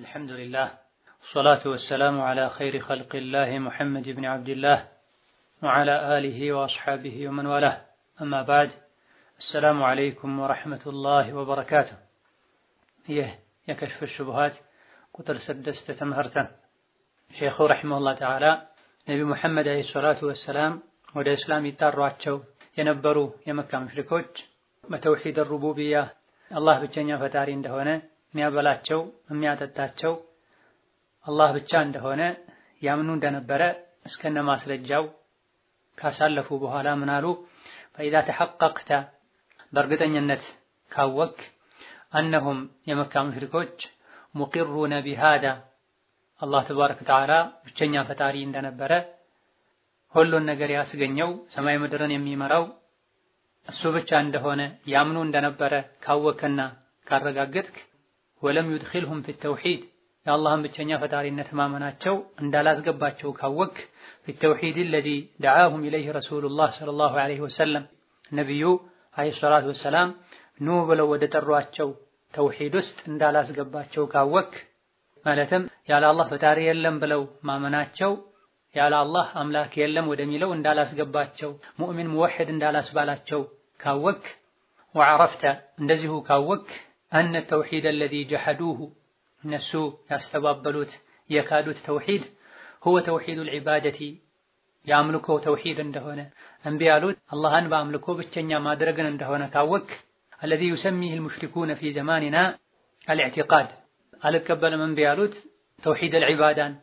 الحمد لله والصلاة والسلام على خير خلق الله محمد بن عبد الله وعلى آله وأصحابه ومن والاه أما بعد السلام عليكم ورحمة الله وبركاته ይህ የከሽፍ ሹብሃት ቁጥር ስድስት ትምህርትን ሼኹ ረሒመሁላህ ተዓላ ነቢ ሙሐመድ ዓለይሂ ሰላቱ ወሰላም ወደ እስላም ይጣሯቸው የነበሩ የመካ ሙሽሪኮች በተውሒድ ሩቡብያ አላህ ብቸኛ ፈጣሪ እንደሆነ የሚያበላቸው የሚያጠጣቸው አላህ ብቻ እንደሆነ ያምኑ እንደነበረ እስከነ ማስረጃው ካሳለፉ በኋላ ምን አሉ? ፈኢዛ ተሐቀቅተ በእርግጠኝነት ካወክ አነሁም የመካ ሙሽሪኮች ሙቂሩነ ቢሃዳ አላህ ተባረከ ወተዓላ ብቸኛ ፈጣሪ እንደነበረ ሁሉን ነገር ያስገኘው ሰማይ ምድርን የሚመራው እሱ ብቻ እንደሆነ ያምኑ እንደነበረ ካወከና ካረጋገጥክ ወለም ዩድኺልሁም ፊ ተውሂድ የአላህን ብቸኛ ፈጣሪነት ማመናቸው እንዳላስገባቸው ካወክ ፊ ተውሂድ አለዚ ደዓሁም ኢለይህ ረሱሉላህ ሰለላሁ ዐለይሂ ወሰለም ነቢዩ ዐለይሂ ሰላቱ ወሰላም ኑ ብለው ወደ ጠሯቸው ተውሂድ ውስጥ እንዳላስገባቸው ካወክ ማለትም ያለ አላህ ፈጣሪ የለም ብለው ማመናቸው ያለ አላህ አምላክ የለም ወደሚለው እንዳላስገባቸው ሙእሚን ሙወሕድ እንዳላስባላቸው ካወክ ወዐረፍተ እንደዚሁ ካወክ አነ ተውሒድ አለዚ ጀሐዱሁ እነሱ ያስተባበሉት የካዱት ተውሒድ ሁወ ተውሒዱል ዒባደቲ የአምልኮ ተውሒድ እንደሆነ እምቢ ያሉት አላህን በአምልኮ ብቸኛ ማድረግን እንደሆነ ካወክ አለዚ ዩሰሚህ አልሙሽሪኩነ ፊ ዘማኒና አልኢዕቲቃድ አልቀበልም እምቢ ያሉት ተውሒድ አልዒባዳን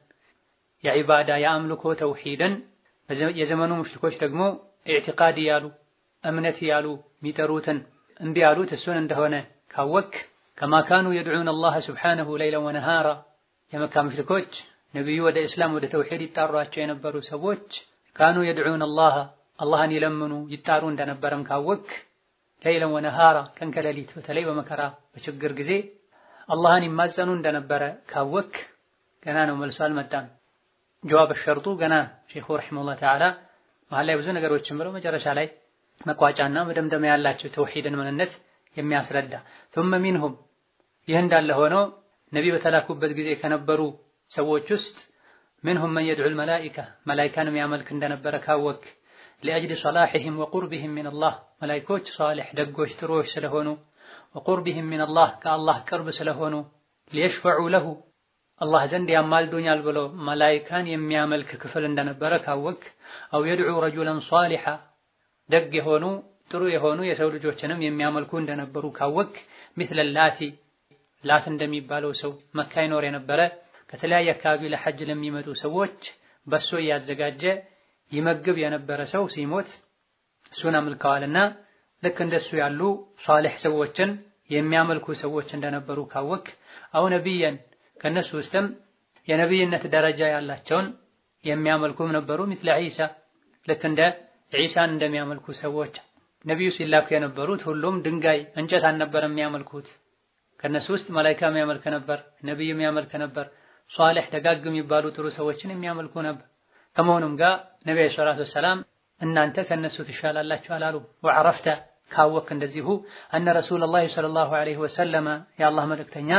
የዒባዳ የአምልኮ ተውሒድን የዘመኑ ሙሽሪኮች ደግሞ ኢዕቲቃድ ያሉ እምነት ያሉ የሚጠሩትን እምቢ ያሉት እሱን እንደሆነ ካወክ ከማ ካኑ የድዑን አላህ ስብሓነሁ ለይለን ወነሃራ የመካ ሙሽሪኮች ነቢዩ ወደ እስላም ወደ ተውሒድ ይጣሯቸው የነበሩ ሰዎች ካኑ የድዑን አላህ አላህን ይለምኑ ይጣሩ እንደነበረም ካወክ ለይለን ወነሃራ ቀን ከሌሊት በተለይ በመከራ በችግር ጊዜ አላህን ይማጸኑ እንደነበረ ካወክ ገና ነው መልሶ አልመጣም። ጀዋብ ሸርጡ ገና ሼኹ ረሒመሁላህ ተዓላ መሀል ላይ ብዙ ነገሮችን ብለው መጨረሻ ላይ መቋጫና መደምደሚያ ያላቸው ተውሂድን ምንነት የሚያስረዳ ثم ሚንሁም ይህ እንዳለ ሆኖ ነቢ በተላኩበት ጊዜ ከነበሩ ሰዎች ውስጥ ምንሁም መን የድዑል መላኢካ መላኢካን የሚያመልክ እንደነበረ ካወክ ሊአጅሊ ሰላሒህም ወቁርቢህም ሚነላህ መላኢኮች ሷሊሕ ደጎች ጥሩዎች ስለሆኑ ወቁርቢህም ሚነላህ ከአላህ ቅርብ ስለሆኑ ሊየሽፈዑ ለሁ አላህ ዘንድ ያማልዱኛል ብሎ መላኢካን የሚያመልክ ክፍል እንደነበረ ካወክ አው የድዑ ረጁለን ሷሊሓ ደግ የሆኑ ጥሩ የሆኑ የሰው ልጆችንም የሚያመልኩ እንደነበሩ ካወክ ሚስለ ላቲ ላት እንደሚባለው ሰው መካ ይኖር የነበረ ከተለያየ አካባቢ ለሐጅ ለሚመጡ ሰዎች በሶ እያዘጋጀ ይመግብ የነበረ ሰው ሲሞት እሱን አምልከዋልና ልክ እንደሱ ያሉ ሷሊሕ ሰዎችን የሚያመልኩ ሰዎች እንደነበሩ ካወክ አው ነቢየን ከነሱ ውስጥም የነቢይነት ደረጃ ያላቸውን የሚያመልኩም ነበሩ ሚስለ ዒሳ ልክ እንደ ዒሳን እንደሚያመልኩ ሰዎች ነቢዩ ሲላኩ የነበሩት ሁሉም ድንጋይ እንጨት አልነበረም የሚያመልኩት ከነሱ ውስጥ መላኢካ የሚያመልክ ነበር ነቢይ የሚያመልክ ነበር ሷሊሕ ደጋግ የሚባሉ ጥሩ ሰዎችን የሚያመልኩ ነበር ከመሆኑም ጋር ነቢ ዓለይሂ ሰላቱ ወሰላም እናንተ ከነሱ ትሻላላችሁ አላሉ ወዐረፍተ ካወክ እንደዚሁ አነ ረሱለላህ ሰለላሁ ዐለይሂ ወሰለመ የአላህ መልእክተኛ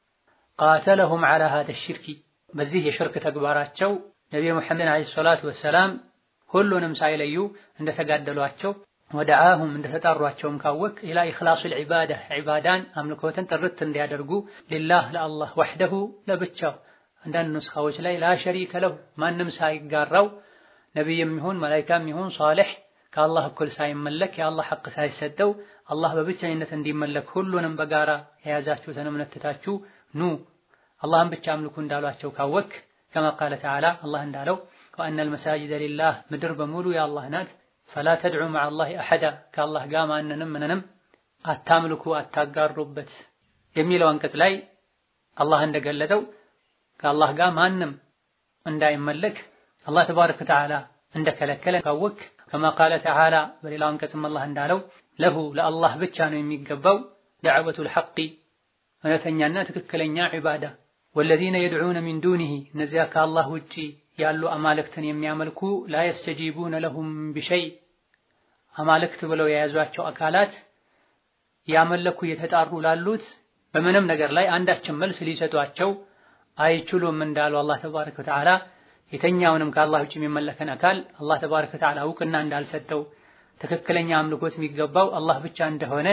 ቃተለሁም ዐላ ሃዛ ሽርኪ በዚህ የሽርክ ተግባራቸው ነቢዩ ሙሐመድ ዓለይሂ ሰላቱ ወሰላም ሁሉንም ሳይለዩ እንደተጋደሏቸው ወደዓሁም እንደተጣሯቸውም ካወቅ ኢላ ኢኽላሱል ዒባዳ ዒባዳን አምልኮትን ጥርት እንዲያደርጉ ሊላህ ለአላህ ወሕደሁ ለብቻው አንዳንድ ኑስኻዎች ላይ ላ ሸሪከ ለሁ ማንም ሳይጋራው ነቢይም ይሁን መላኢካም ይሁን ሷሊሕ ከአላህ እኩል ሳይመለክ የአላህ ሐቅ ሳይሰጠው አላህ በብቸኝነት እንዲመለክ ሁሉንም በጋራ የያዛችሁትን እምነት ትታችሁ ኑ አላህን ብቻ አምልኩ እንዳሏቸው ካወክ ከማ ቃለ ተዓላ አላህ እንዳለው ወአነል መሳጅደ ሊላህ ምድር በሙሉ የአላህ ናት ፈላ ተድዑ መዓ አላህ አሐዳ ከአላህ ጋር ማንንም ምንንም አታምልኩ አታጋሩበት የሚለው አንቀጽ ላይ አላህ እንደገለጸው ከአላህ ጋር ማንም እንዳይመለክ አላህ ተባረከ ወተዓላ እንደከለከለ ካወክ ከማ ቃለ ተዓላ በሌላው አንቀጽም አላህ እንዳለው ለሁ ለአላህ ብቻ ነው የሚገባው ደዕወቱል ሐቂ እውነተኛና ትክክለኛ ዒባዳ ወለዚነ የድዑነ ሚን ዱኒሂ እነዚያ ከአላህ ውጪ ያሉ አማልክትን የሚያመልኩ ላ የስተጂቡነ ለሁም ቢሸይ አማልክት ብለው የያዟቸው አካላት ያመለኩ እየተጣሩ ላሉት በምንም ነገር ላይ አንዳችን መልስ ሊሰጧቸው አይችሉም እንዳሉ አላህ ተባረከ ወተዓላ የተኛውንም ከአላህ ውጭ የሚመለከን አካል አላህ ተባረከ ወተዓላ እውቅና እንዳልሰጠው ትክክለኛ አምልኮት የሚገባው አላህ ብቻ እንደሆነ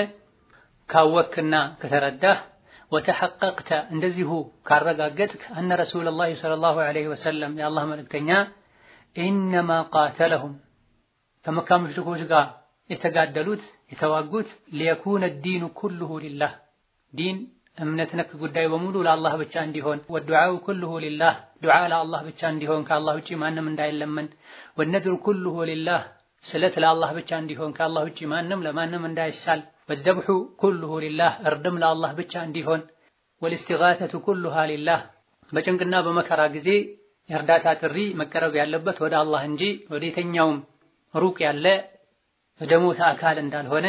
ካወክና ከተረዳህ ወተሐቀቅተ እንደዚሁ ካረጋገጥክ አነ ረሱለላሂ ሰለላሁ ዐለይሂ ወሰለም የአላህ መልእክተኛ ኢነማ ቃተለሁም ከመካ ሙሽሪኮች ጋር የተጋደሉት የተዋጉት ሊየኩነ ዲኑ ኩሉሁ ሊላህ ዲን እምነት ነክ ጉዳይ በሙሉ ለአላህ ብቻ እንዲሆን ወዱዓው ኩሉሁ ሊላህ ዱዓ ለአላህ ብቻ እንዲሆን ከአላህ ውጪ ማንም እንዳይለመን ወነድሩ ኩሉሁ ሊላህ ስለት ለአላህ ብቻ እንዲሆን ከአላህ ውጪ ማንም ለማንም እንዳይሳል ወደብሑ ኩሉሁ ሊላህ እርድም ለአላህ ብቻ እንዲሆን ወልእስቲጋተቱ ኩሉሃ ሊላህ በጭንቅና በመከራ ጊዜ የእርዳታ ጥሪ መቀረብ ያለበት ወደ አላህ እንጂ ወደ የተኛውም ሩቅ ያለ ወደ ሞተ አካል እንዳልሆነ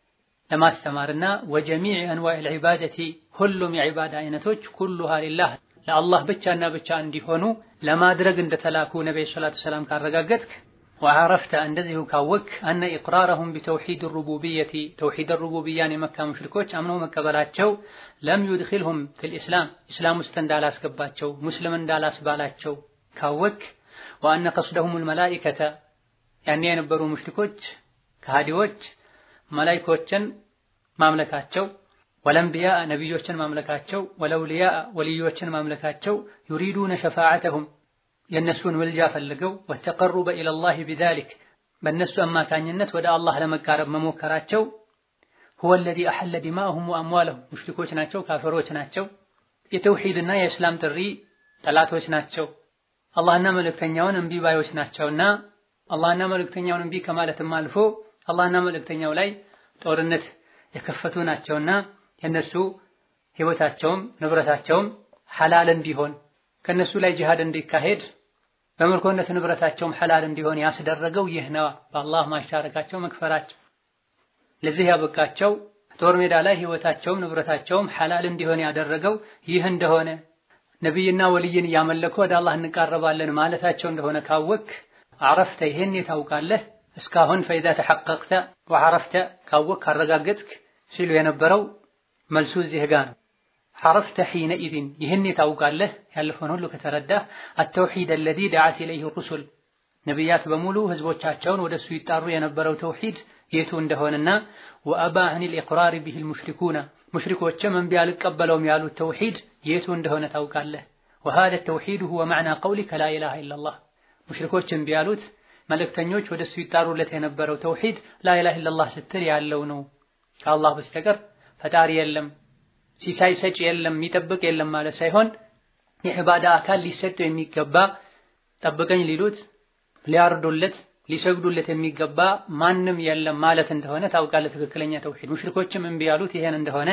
ለማስተማርና ወጀሚዕ አንዋዕ ልዒባደቲ ሁሉም የዒባዳ አይነቶች ኩሉሃ ሊላህ ለአላህ ብቻና ብቻ እንዲሆኑ ለማድረግ እንደተላኩ ነቢይ ሰላቱ ሰላም ካረጋገጥክ ወዐረፍተ እንደዚሁ ካወክ አነ ኢቅራረሁም ቢተውሒድ ሩቡብየቲ ተውሒድ ሩቡብያን የመካ ሙሽሪኮች አምነው መቀበላቸው ለም ዩድኺልሁም ፊል ኢስላም ኢስላም ውስጥ እንዳላስገባቸው ሙስሊም እንዳላስባላቸው ካወክ ወአነ ቀስደሁም ልመላኢከተ ያኔ የነበሩ ሙሽሪኮች ከሃዲዎች መላይኮችን ማምለካቸው ወለንቢያ ነቢዮችን ማምለካቸው ወለውልያ ወልዮችን ማምለካቸው ዩሪዱነ ሸፋዓተሁም የእነሱን ምልጃ ፈልገው ወተቀሩበ ኢለላህ ቢዛሊክ በእነሱ አማካኝነት ወደ አላህ ለመቃረብ መሞከራቸው ሁወ ለዚ አሐለ ዲማአሁም ወአምዋለሁም ሙሽሪኮች ናቸው፣ ካፈሮች ናቸው፣ የተውሂድና የእስላም ጥሪ ጠላቶች ናቸው፣ አላህና መልእክተኛውን እምቢ ባዮች ናቸውና አላህና መልእክተኛውን እምቢ ከማለትም አልፎ አላህና መልእክተኛው ላይ ጦርነት የከፈቱ ናቸውና የነሱ ህይወታቸውም ንብረታቸውም ሐላል እንዲሆን ከነሱ ላይ ጂሃድ እንዲካሄድ በምርኮነት ንብረታቸውም ሐላል እንዲሆን ያስደረገው ይህ ነው። በአላህ ማሻረካቸው መክፈራቸው ለዚህ ያበቃቸው ጦር ሜዳ ላይ ህይወታቸውም ንብረታቸውም ሐላል እንዲሆን ያደረገው ይህ እንደሆነ ነቢይና ወልይን እያመለኩ ወደ አላህ እንቃረባለን ማለታቸው እንደሆነ ካወክ አረፍተ ይሄን ታውቃለህ። እስካሁን ፈኢዛ ተሐቀቅተ ወዐረፍተ ካወቅ ካረጋገጥክ ሲሉ የነበረው መልሱ እዚህ ጋ ነው። ዐረፍተ ሒነኢዝን ይህን ታውቃለህ ያለፈውን ሁሉ ከተረዳህ አተውሒድ አለዚ ደዓት ኢለይህ ሩሱል ነቢያት በሙሉ ህዝቦቻቸውን ወደሱ ይጣሩ የነበረው ተውሒድ የቱ እንደሆነና ወአባ ዐኒል ኢቅራር ቢሂል ሙሽሪኩና ሙሽሪኮችም እምቢ አልቀበለውም ያሉት ተውሒድ የቱ እንደሆነ ታውቃለህ። ወሃደ ተውሒድ ሁወ መዕና ቀውሊከ ላ ኢላሃ ኢለላህ ሙሽሪኮች እምቢ ያሉት መልእክተኞች ወደሱ ይጣሩለት የነበረው ተውሂድ ላኢላሃ ኢለላህ ስትል ያለው ነው። ከአላህ በስተቀር ፈጣሪ የለም፣ ሲሳይ ሰጪ የለም፣ የሚጠብቅ የለም ማለት ሳይሆን የዕባዳ አካል ሊሰጠው የሚገባ ጠብቀኝ ሊሉት ሊያርዱለት ሊሰግዱለት የሚገባ ማንም የለም ማለት እንደሆነ ታውቃለህ። ትክክለኛ ተውሂድ ሙሽሪኮችም እምቢ ያሉት ይሄን እንደሆነ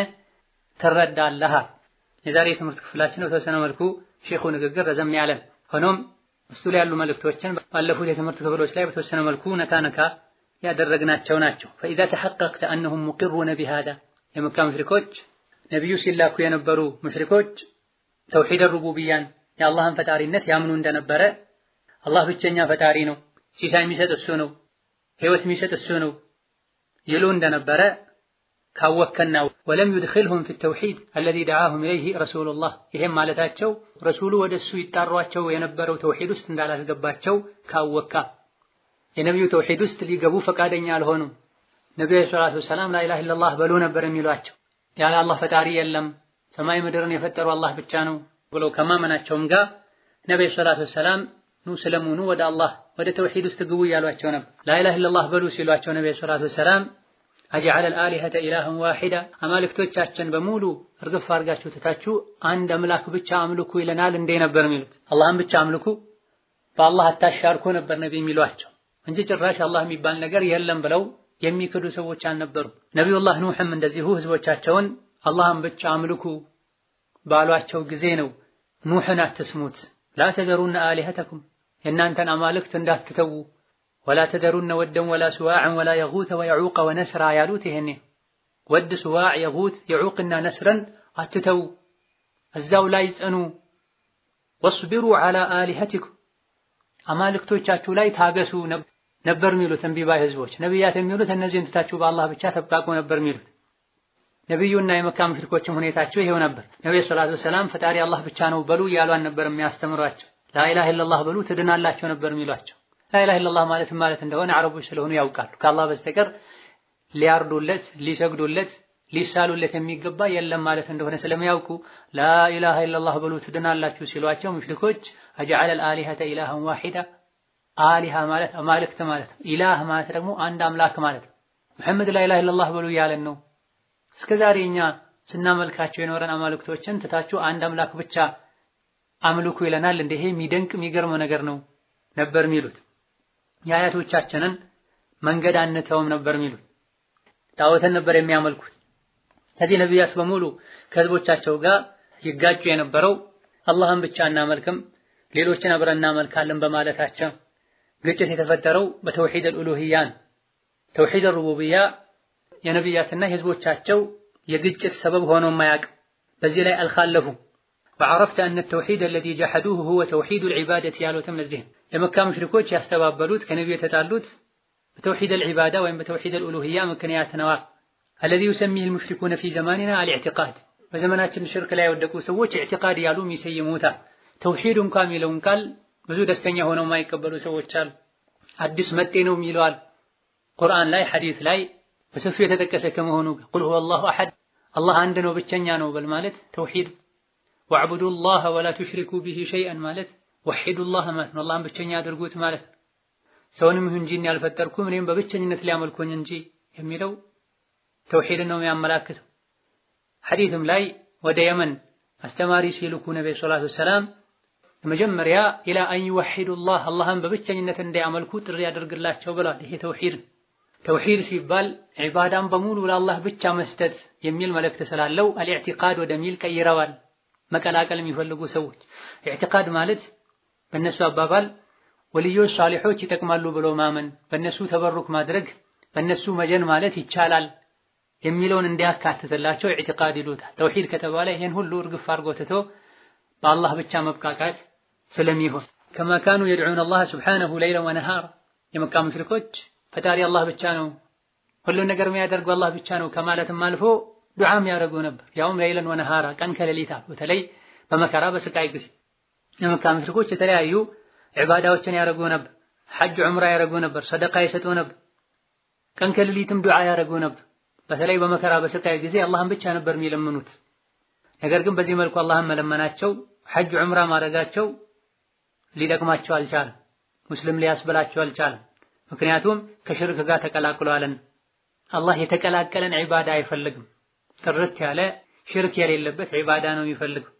ትረዳለህ። የዛሬ የትምህርት ክፍላችን በተወሰነ መልኩ ሼኹ ንግግር ረዘም ያለ ሆኖም እሱ ላይ ያሉ መልእክቶችን ባለፉት የትምህርት ክፍሎች ላይ በተወሰነ መልኩ ነካ ነካ ያደረግናቸው ናቸው። ፈኢዛ ተሐቀቅተ አነሁም ሙቂሩነ ቢሃዳ የመካ ሙሽሪኮች ነቢዩ ሲላኩ የነበሩ ሙሽሪኮች ተውሂድ ሩቡብያን የአላህን ፈጣሪነት ያምኑ እንደነበረ አላህ ብቸኛ ፈጣሪ ነው፣ ሲሳይ የሚሰጥ እሱ ነው፣ ህይወት የሚሰጥ እሱ ነው ይሉ እንደነበረ ካወከና ወለም ዩድኺልሁም ፊ ተውሂድ አለዚ ደዓሁም ኢለይህ ረሱሉላህ ይሄም ማለታቸው ረሱሉ ወደ እሱ ይጣሯቸው የነበረው ተውሂድ ውስጥ እንዳላስገባቸው ካወካ የነቢዩ ተውሂድ ውስጥ ሊገቡ ፈቃደኛ አልሆኑም። ነቢዩ ሰላቱ ወሰላም ላኢላሃ ኢለላህ በሉ ነበር የሚሏቸው። ያለ አላህ ፈጣሪ የለም ሰማይ ምድርን የፈጠሩ አላህ ብቻ ነው ብለው ከማመናቸውም ጋር ነቢዩ ሰላቱ ወሰላም ኑ ስለሙ ኑ ወደ አላህ ወደ ተውሂድ ውስጥ ግቡ እያሏቸው ነበር። ላኢላሃ ኢለላህ በሉ ሲሏቸው ነቢዩ ሰላቱ ወሰላም አጀዐለል አሊሀተ ኢላሀን ዋሂዳ አማልክቶቻችን በሙሉ እርግፍ አድርጋችሁ ትታችሁ አንድ አምላክ ብቻ አምልኩ ይለናል እንዴ ነበር የሚሉት። አላህን ብቻ አምልኩ በአላህ አታሻርኩ ነበር ነቢ የሚሏቸው እንጂ ጭራሽ አላህ የሚባል ነገር የለም ብለው የሚክዱ ሰዎች አልነበሩም። ነቢዩላህ ኑሕም እንደዚሁ ህዝቦቻቸውን አላህን ብቻ አምልኩ ባሏቸው ጊዜ ነው ኑሕን አትስሙት፣ ላ ተዘሩነ አሊሀተኩም የእናንተን አማልክት እንዳትተዉ ወላ ተደሩነ ወደን ወላ ስዋዕን ወላ የጉተ ወየዑቀ ወነስራ ያሉት ይሄኔ ወድ፣ ስዋዕ፣ የጉት፣ የዑቅና ነስረን አትተው እዛው ላይ ጽኑ። ወስቢሩ ዐላ አሊሀቲኩም አማልክቶቻችሁ ላይ ታገሱ ነበር የሚሉት እምቢ ባይ ህዝቦች። ነቢያት የሚሉት እነዚህን ትታችሁ በአላህ ብቻ ተብቃቁ ነበር የሚሉት። ነቢዩና የመካ ሙሽሪኮችም ሁኔታቸው ይሄው ነበር። ነብዩ ሰለላሁ ዐለይሂ ወሰለም ፈጣሪ አላህ ብቻ ነው በሉ እያሉ ነበር የሚያስተምሯቸው። ላኢላሃ ኢለላህ በሉ ትድናላቸው ነበር የሚሏቸው። ላኢላሃ ኢለላህ ማለት ማለት እንደሆነ አረቦች ስለሆኑ ያውቃሉ። ከአላህ በስተቀር ሊያርዱለት፣ ሊሰግዱለት፣ ሊሳሉለት የሚገባ የለም ማለት እንደሆነ ስለሚያውቁ ላኢላሃ ኢለላህ በሉ ትድናላችሁ ሲሏቸው ሙሽሪኮች አጀዐለ አልአሊሀተ ኢላሃን ዋሂዳ አሊሃ ማለት አማልክት ማለት ነው። ኢላህ ማለት ደግሞ አንድ አምላክ ማለት ነው። መሐመድ ላኢላሃ ኢለላህ በሉ እያለን ነው። እስከ ዛሬ እኛ ስናመልካቸው የኖረን አማልክቶችን ትታችሁ አንድ አምላክ ብቻ አምልኩ ይለናል። እንደ ይሄ የሚደንቅ የሚገርም ነገር ነው ነበር የሚሉት። የአያቶቻችንን መንገድ አንተውም ነበር የሚሉት። ጣዖትን ነበር የሚያመልኩት። ከዚህ ነቢያት በሙሉ ከህዝቦቻቸው ጋር ይጋጩ የነበረው አላህን ብቻ እናመልክም ሌሎችን አብረን እናመልካለን በማለታቸው ግጭት የተፈጠረው በተውሂድ አልኡሉሂያ ነው። ተውሂድ አልሩቡቢያ የነቢያትና የህዝቦቻቸው የግጭት ሰበብ ሆኖ ማያቅ በዚህ ላይ አልኻለፉ ወዐረፍተ አነ ተውሂድ አለዚ ጀሐዱሁ ሁወ ተውሂድ አልዒባደት ያሉትም ለዚህ የመካ ሙሽሪኮች ያስተባበሉት ከነቢዩ የተጣሉት በተውሂድ አልዒባዳ ወይም በተውሂድ አልኡሉሂያ ምክንያት ነዋ። አለዚ ዩሰሚህ አልሙሽሪኩነ ፊ ዘማኒና አልኢዕቲቃድ በዘመናችን ሽርክ ላይ የወደቁ ሰዎች ኢዕቲቃድ ያሉ የሚሰይሙታል። ተውሂድ እንኳ የሚለውን ቃል ብዙ ደስተኛ ሆነው የማይቀበሉ ሰዎች አሉ። አዲስ መጤ ነው የሚለዋል። ቁርአን ላይ ሐዲስ ላይ በሰፊው የተጠቀሰ ከመሆኑ ቁል ሁወ አላሁ አሐድ አላህ አንድ ነው ብቸኛ ነው በል ማለት ተውሂድ ወዕቡዱላህ ወላ ቱሽሪኩ ቢሂ ሸይአን ማለት ወሒዱላህ ማለት ነው። አላህን ብቸኛ አድርጉት ማለት ነው። ሰውንም ይሁን እንጂ ያልፈጠርኩም እኔም በብቸኝነት ሊያመልኩኝ እንጂ የሚለው ተውሂድን ነው የሚያመላክተው። ሐዲስም ላይ ወደ የመን አስተማሪ ሲልኩ ነብዩ ሰለላሁ ዐለይሂ ወሰለም መጀመሪያ ኢላ አን ይወሒዱላህ አላህን በብቸኝነት እንዲያመልኩ ጥሪ ያደርግላቸው ብሏል። ይሄ ተውሂድ ተውሂድ ሲባል ዒባዳን በሙሉ ለአላህ ብቻ መስጠት የሚል መልእክት ስላለው አልኢዕቲቃድ ወደሚል ቀይረዋል። መቀላቀል የሚፈልጉ ሰዎች ኢዕቲቃድ ማለት በእነሱ አባባል ወልዮች ሳሊሖች ይጠቅማሉ ብሎ ማመን፣ በእነሱ ተበሩክ ማድረግ፣ በእነሱ መጀን ማለት ይቻላል የሚለውን እንዲያካትትላቸው ኢዕቲቃድ ይሉታል። ተውሂድ ከተባለ ይሄን ሁሉ እርግፍ አድርጎ ትቶ በአላህ ብቻ መብቃቃት ስለሚሆን ከማ ካኑ የድዑነ አላህ ሱብሓነሁ ለይለን ወነሃራ የመካ ሙሽሪኮች ፈጣሪ አላህ ብቻ ነው፣ ሁሉን ነገር የሚያደርገው አላህ ብቻ ነው ከማለትም አልፎ ዱዓም ያደርጉ ነበር። ያውም ለይለን ወነሃራ ቀን ከሌሊት በተለይ በመከራ በስቃይ ጊዜ የመካ ሙሽሪኮች የተለያዩ ዒባዳዎችን ያደርጉ ነበር። ሐጅ ዑምራ ያደርጉ ነበር። ሰደቃ ይሰጡ ነበር። ቀን ከሌሊትም ዱዓ ያደርጉ ነበር። በተለይ በመከራ በስቃይ ጊዜ አላህን ብቻ ነበር የሚለምኑት። ነገር ግን በዚህ መልኩ አላህን መለመናቸው ሐጅ ዑምራ ማድረጋቸው ሊጠቅማቸው አልቻለም። ሙስሊም ሊያስበላቸው አልቻለም። ምክንያቱም ከሽርክ ጋር ተቀላቅለዋልን። አላህ የተቀላቀለን ዒባዳ አይፈልግም። ጥርት ያለ ሽርክ የሌለበት ዒባዳ ነው የሚፈልገው።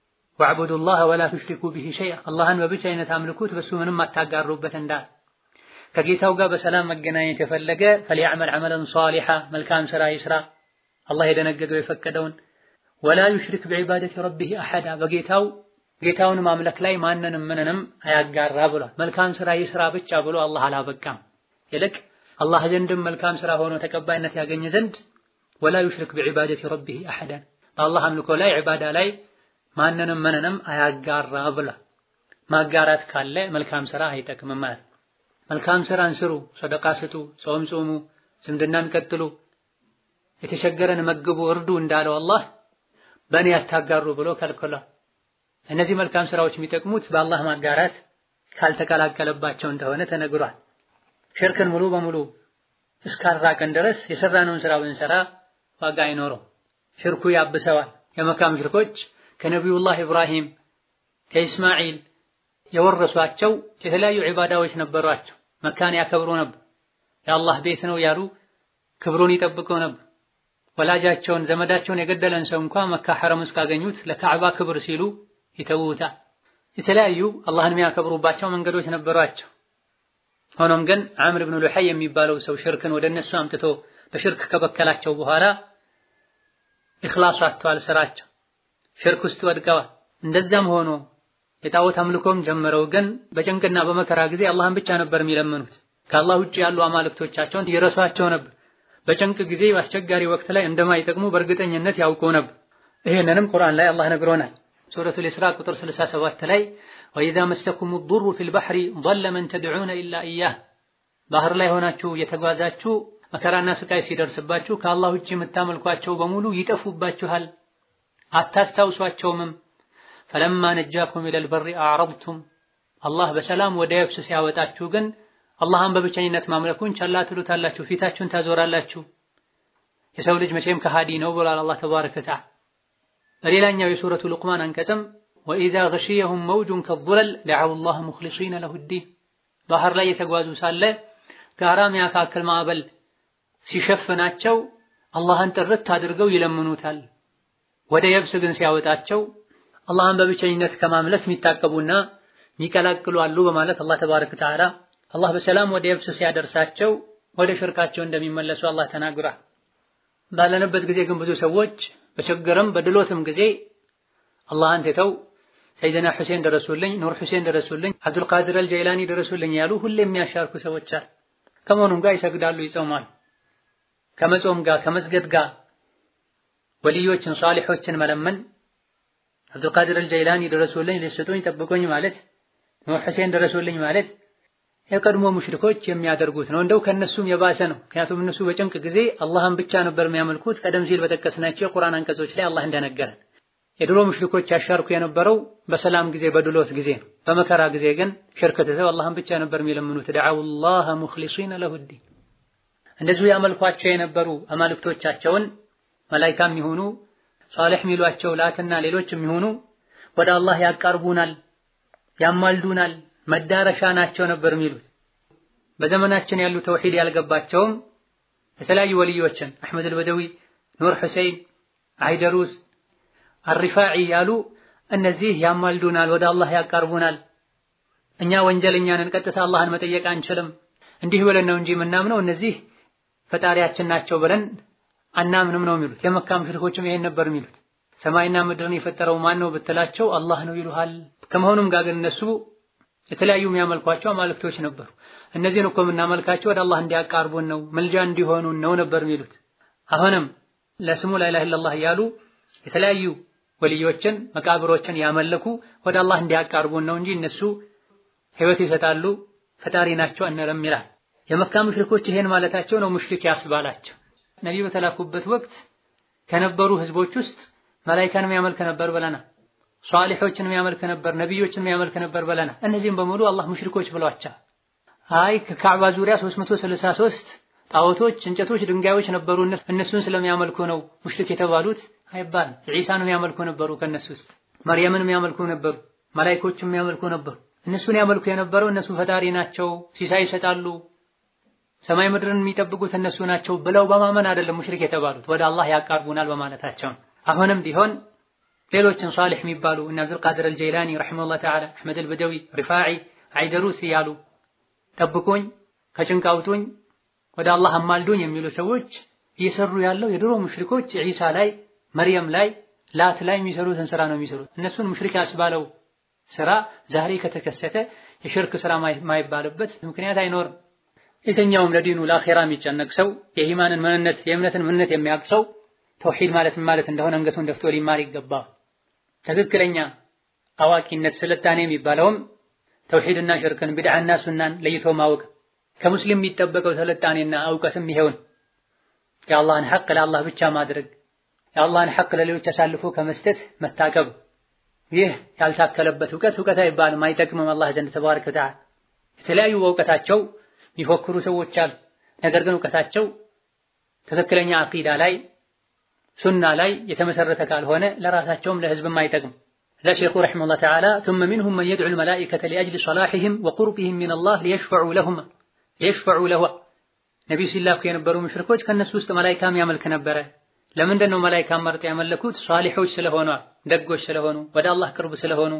ወዕቡዱላህ ወላ ቱሽሪኩ ቢሂ ሸይአ አላህን በብቸኝነት አምልኩት፣ በሱ ምንም አታጋሩበት እንዳል ከጌታው ጋር በሰላም መገናኘት የፈለገ ፈሊያዕመል ዐመለን ሷሊሓ መልካም ስራ ይስራ፣ አላህ የደነገገው የፈቀደውን ወላ ዩሽሪክ ቢዒባደቲ ረቢህ አሐዳ በጌታው ጌታውን ማምለክ ላይ ማንንም ምንንም አያጋራ ብሏል። መልካም ስራ ይስራ ብቻ ብሎ አላህ አላበቃም። ይልቅ አላህ ዘንድም መልካም ስራ ሆኖ ተቀባይነት ያገኘ ዘንድ ወላ ዩሽሪክ ቢዒባደቲ ረቢህ አሐዳ በአላህ አምልኮ ላይ ዒባዳ ላይ ማንንም ምንንም አያጋራ ብሏል። ማጋራት ካለ መልካም ስራ አይጠቅምም ማለት መልካም ስራን ስሩ፣ ሰደቃ ስጡ፣ ጾም ጾሙ፣ ዝምድናን ቀጥሉ፣ የተቸገረን መግቡ፣ እርዱ እንዳለው አላህ በእኔ ያታጋሩ ብሎ ከልክሏል። እነዚህ መልካም ስራዎች የሚጠቅሙት በአላህ ማጋራት ካልተቀላቀለባቸው እንደሆነ ተነግሯል። ሽርክን ሙሉ በሙሉ እስካራቀን ድረስ የሰራነውን ስራ ብንሰራ ዋጋ አይኖረው፣ ሽርኩ ያብሰዋል። የመካ ሙሽሪኮች ከነቢዩላህ ኢብራሂም ከኢስማዒል የወረሷቸው የተለያዩ ዒባዳዎች ነበሯቸው። መካን ያከብሩ ነበር። የአላህ ቤት ነው ያሉ ክብሩን ይጠብቁ ነበር። ወላጃቸውን ዘመዳቸውን የገደለን ሰው እንኳ መካ ሐረም ውስጥ ካገኙት ለካዕባ ክብር ሲሉ ይተውታል። የተለያዩ አላህን የሚያከብሩባቸው መንገዶች ነበሯቸው። ሆኖም ግን ዓምር ብን ሉሐይ የሚባለው ሰው ሽርክን ወደ እነሱ አምጥቶ በሽርክ ከበከላቸው በኋላ ኢኽላስ አጥተዋል። ስራቸው ሽርክ ውስጥ ወድቀዋል። እንደዛም ሆኖ የጣዖት አምልኮም ጀምረው ግን በጭንቅና በመከራ ጊዜ አላህን ብቻ ነበር የሚለምኑት። ከአላህ ውጭ ያሉ አማልክቶቻቸውን ይረሷቸው ነበር። በጭንቅ ጊዜ በአስቸጋሪ ወቅት ላይ እንደማይጠቅሙ በእርግጠኝነት ያውቁ ነበር። ይሄንንም ቁርአን ላይ አላህ ነግሮናል። ሱረቱል ኢስራ ቁጥር 67 ላይ ወኢዛ መሰኩም ዱሩ ፊል ባህሪ ضل መን ተድዑነ ኢላ ኢያህ ባህር ላይ ሆናችሁ የተጓዛችሁ መከራና ስቃይ ሲደርስባችሁ ከአላህ ውጭ የምታመልኳቸው በሙሉ ይጠፉባችኋል፣ አታስታውሷቸውምም። ፈለማ ነጃኩም ኢለል በሪ አዕረድቱም አላህ በሰላም ወደ የብስ ሲያወጣችሁ ግን አላህን በብቸኝነት ማምለኩን ቸላ ትሉታላችሁ፣ ፊታችሁን ታዞራላችሁ። የሰው ልጅ መቼም ከሃዲ ነው ብሏል አላህ ተባረከ ወተዓላ። በሌላኛው የሱረቱ ሉቅማን አንቀጽም ወኢዛ ገሺየሁም መውጁን ከዙለል ደዐው ላህ ሙኽሊሲነ ለሁ ዲን ባህር ላይ የተጓዙ ሳለ ጋራ የሚያካክል ማዕበል ሲሸፍናቸው አላህን ጥርት አድርገው ይለምኑታል። ወደ የብስ ግን ሲያወጣቸው አላህን በብቸኝነት ከማምለክ የሚታቀቡና የሚቀላቅሉ አሉ በማለት አላህ ተባረከ ወተዓላ አላህ በሰላም ወደ የብስ ሲያደርሳቸው ወደ ሽርካቸው እንደሚመለሱ አላህ ተናግሯል። ባለንበት ጊዜ ግን ብዙ ሰዎች በችግርም በድሎትም ጊዜ አላህን ትተው ሰይድና ሁሴን ደረሱልኝ፣ ኑር ሁሴን ደረሱልኝ፣ አብዱልቃድር አልጀይላኒ ደረሱልኝ ያሉ ሁሌ የሚያሻርኩ ሰዎች አሉ። ከመሆኑም ጋር ይሰግዳሉ፣ ይጾማሉ። ከመጾም ጋር ከመስገድ ጋር ወልዮችን ሷሊሖችን መለመን አብዱልቃድር አልጀይላኒ ደረሱልኝ፣ ሊስጡኝ፣ ጠብቁኝ ማለት ኑር ሁሴን ደረሱልኝ ማለት የቀድሞ ሙሽሪኮች የሚያደርጉት ነው። እንደው ከነሱም የባሰ ነው። ምክንያቱም እነሱ በጭንቅ ጊዜ አላህን ብቻ ነበር የሚያመልኩት። ቀደም ሲል በጠቀስናቸው የቁርአን አንቀጾች ላይ አላህ እንደነገረን የድሮ ሙሽሪኮች ያሻርኩ የነበረው በሰላም ጊዜ በድሎት ጊዜ ነው። በመከራ ጊዜ ግን ሽርክ ትተው አላህን ብቻ ነበር የሚለምኑት። ደዐውላህ ሙኽሊሲነ ለሁዲን እንደዚሁ ያመልኳቸው የነበሩ አማልክቶቻቸውን መላይካም ይሁኑ ሷሊሕ የሚሏቸው ላትና ሌሎች የሚሆኑ ወደ አላህ ያቃርቡናል፣ ያማልዱናል መዳረሻ ናቸው ነበር የሚሉት። በዘመናችን ያሉ ተውሂድ ያልገባቸውም የተለያዩ ወልዮችን አሕመድ አልበደዊ፣ ኑር ሁሴን፣ አይደሩስ፣ አሪፋዒ ያሉ እነዚህ ያማልዱናል፣ ወደ አላህ ያቃርቡናል፣ እኛ ወንጀለኛንን ቀጥታ አላህን መጠየቅ አንችልም፣ እንዲህ ብለን ነው እንጂ የምናምነው እነዚህ ፈጣሪያችን ናቸው ብለን አናምንም ነው የሚሉት። የመካ ሙሽሪኮችም ይሄን ነበር የሚሉት። ሰማይና ምድርን የፈጠረው ማን ነው ብትላቸው አላህ ነው ይሉሃል። ከመሆኑም ጋር ግን እነሱ የተለያዩ የሚያመልኳቸው አማልክቶች ነበሩ። እነዚህን እኮ የምናመልካቸው ወደ አላህ እንዲያቃርቡን ነው መልጃ እንዲሆኑን ነው ነበር የሚሉት። አሁንም ለስሙ ላኢላሃ ኢለላህ እያሉ የተለያዩ ወልዮችን መቃብሮችን ያመለኩ ወደ አላህ እንዲያቃርቡን ነው እንጂ እነሱ ሕይወት ይሰጣሉ ፈጣሪ ናቸው አንልም ይላል። የመካ ሙሽሪኮች ይሄን ማለታቸው ነው ሙሽሪክ ያስባላቸው። ነቢዩ በተላኩበት ወቅት ከነበሩ ህዝቦች ውስጥ መላኢካን የሚያመልክ ነበር ብለናል። ሷሊሖችን የሚያመልክ ነበር፣ ነቢዮችን የሚያመልክ ነበር ብለናል። እነዚህም በሙሉ አላህ ሙሽሪኮች ብሏቸው። አይ ከካዕባ ዙሪያ 363 ጣዖቶች፣ እንጨቶች፣ ድንጋዮች ነበሩ እነሱን ስለሚያመልኩ ነው ሙሽሪክ የተባሉት አይባልም። ዒሳን የሚያመልኩ ነበሩ ከነሱ ውስጥ መርየምን የሚያመልኩ ነበሩ፣ መላኢኮችን የሚያመልኩ ነበሩ። እነሱን ያመልኩ የነበረው እነሱ ፈጣሪ ናቸው፣ ሲሳይ ይሰጣሉ፣ ሰማይ ምድርን የሚጠብቁት እነሱ ናቸው ብለው በማመን አይደለም ሙሽሪክ የተባሉት ወደ አላህ ያቃርቡናል በማለታቸው። አሁንም ቢሆን ሌሎችን ሷሊሕ የሚባሉ እነ አብዱልቃድር አልጀይላኒ ረሒመሁላህ ተዓላ፣ አሕመድ አልበደዊ፣ ሪፋዒ፣ አይደሩስ እያሉ ጠብቁኝ፣ ከጭንቅ አውጡኝ፣ ወደ አላህ አማልዱኝ የሚሉ ሰዎች እየሰሩ ያለው የድሮ ሙሽሪኮች ዒሳ ላይ፣ መርየም ላይ፣ ላት ላይ የሚሰሩትን ስራ ነው የሚሰሩት። እነሱን ሙሽሪክ ያስባለው ስራ ዛሬ ከተከሰተ የሽርክ ስራ ማይባልበት ምክንያት አይኖርም። የትኛውም ለዲኑ ለአኼራ የሚጨነቅ ሰው የኢማንን ምንነት የእምነትን ምንነት የሚያውቅ ሰው ተውሂድ ማለት ማለት እንደሆነ አንገቱን ደፍቶ ሊማር ይገባል። ትክክለኛ አዋቂነት ስልጣኔ የሚባለውም ተውሂድና ሽርክን ቢድዓና ሱናን ለይቶ ማወቅ ከሙስሊም የሚጠበቀው ስልጣኔና እውቀትም ይሄውን የአላህን ሐቅ ለአላህ ብቻ ማድረግ የአላህን ሐቅ ለሌሎች አሳልፎ ከመስጠት መታቀብ። ይህ ያልታከለበት እውቀት እውቀት አይባልም፣ አይጠቅምም አላህ ዘንድ ተባረከ ወተዓላ። የተለያዩ በእውቀታቸው የሚፎክሩ ሰዎች አሉ። ነገር ግን እውቀታቸው ትክክለኛ አቂዳ ላይ ሱና ላይ የተመሰረተ ካልሆነ ለራሳቸውም ለህዝብም አይጠቅም። ለሼኹ ረሒመሁላህ ተዓላ ثم منهم من يدعو الملائكة لأجل صلاحهم وقربهم من الله ليشفعوا لهم ليشفعوا له ነቢዩ ሲላኩ የነበሩ ሙሽሪኮች ከነሱ ውስጥ መላኢካም ያመልክ ነበረ። ለምንድን ነው መላኢካም መርጠው ያመለኩት? ሷሊሖች ስለሆኑ ደጎች ስለሆኑ ወደ አላህ ቅርብ ስለሆኑ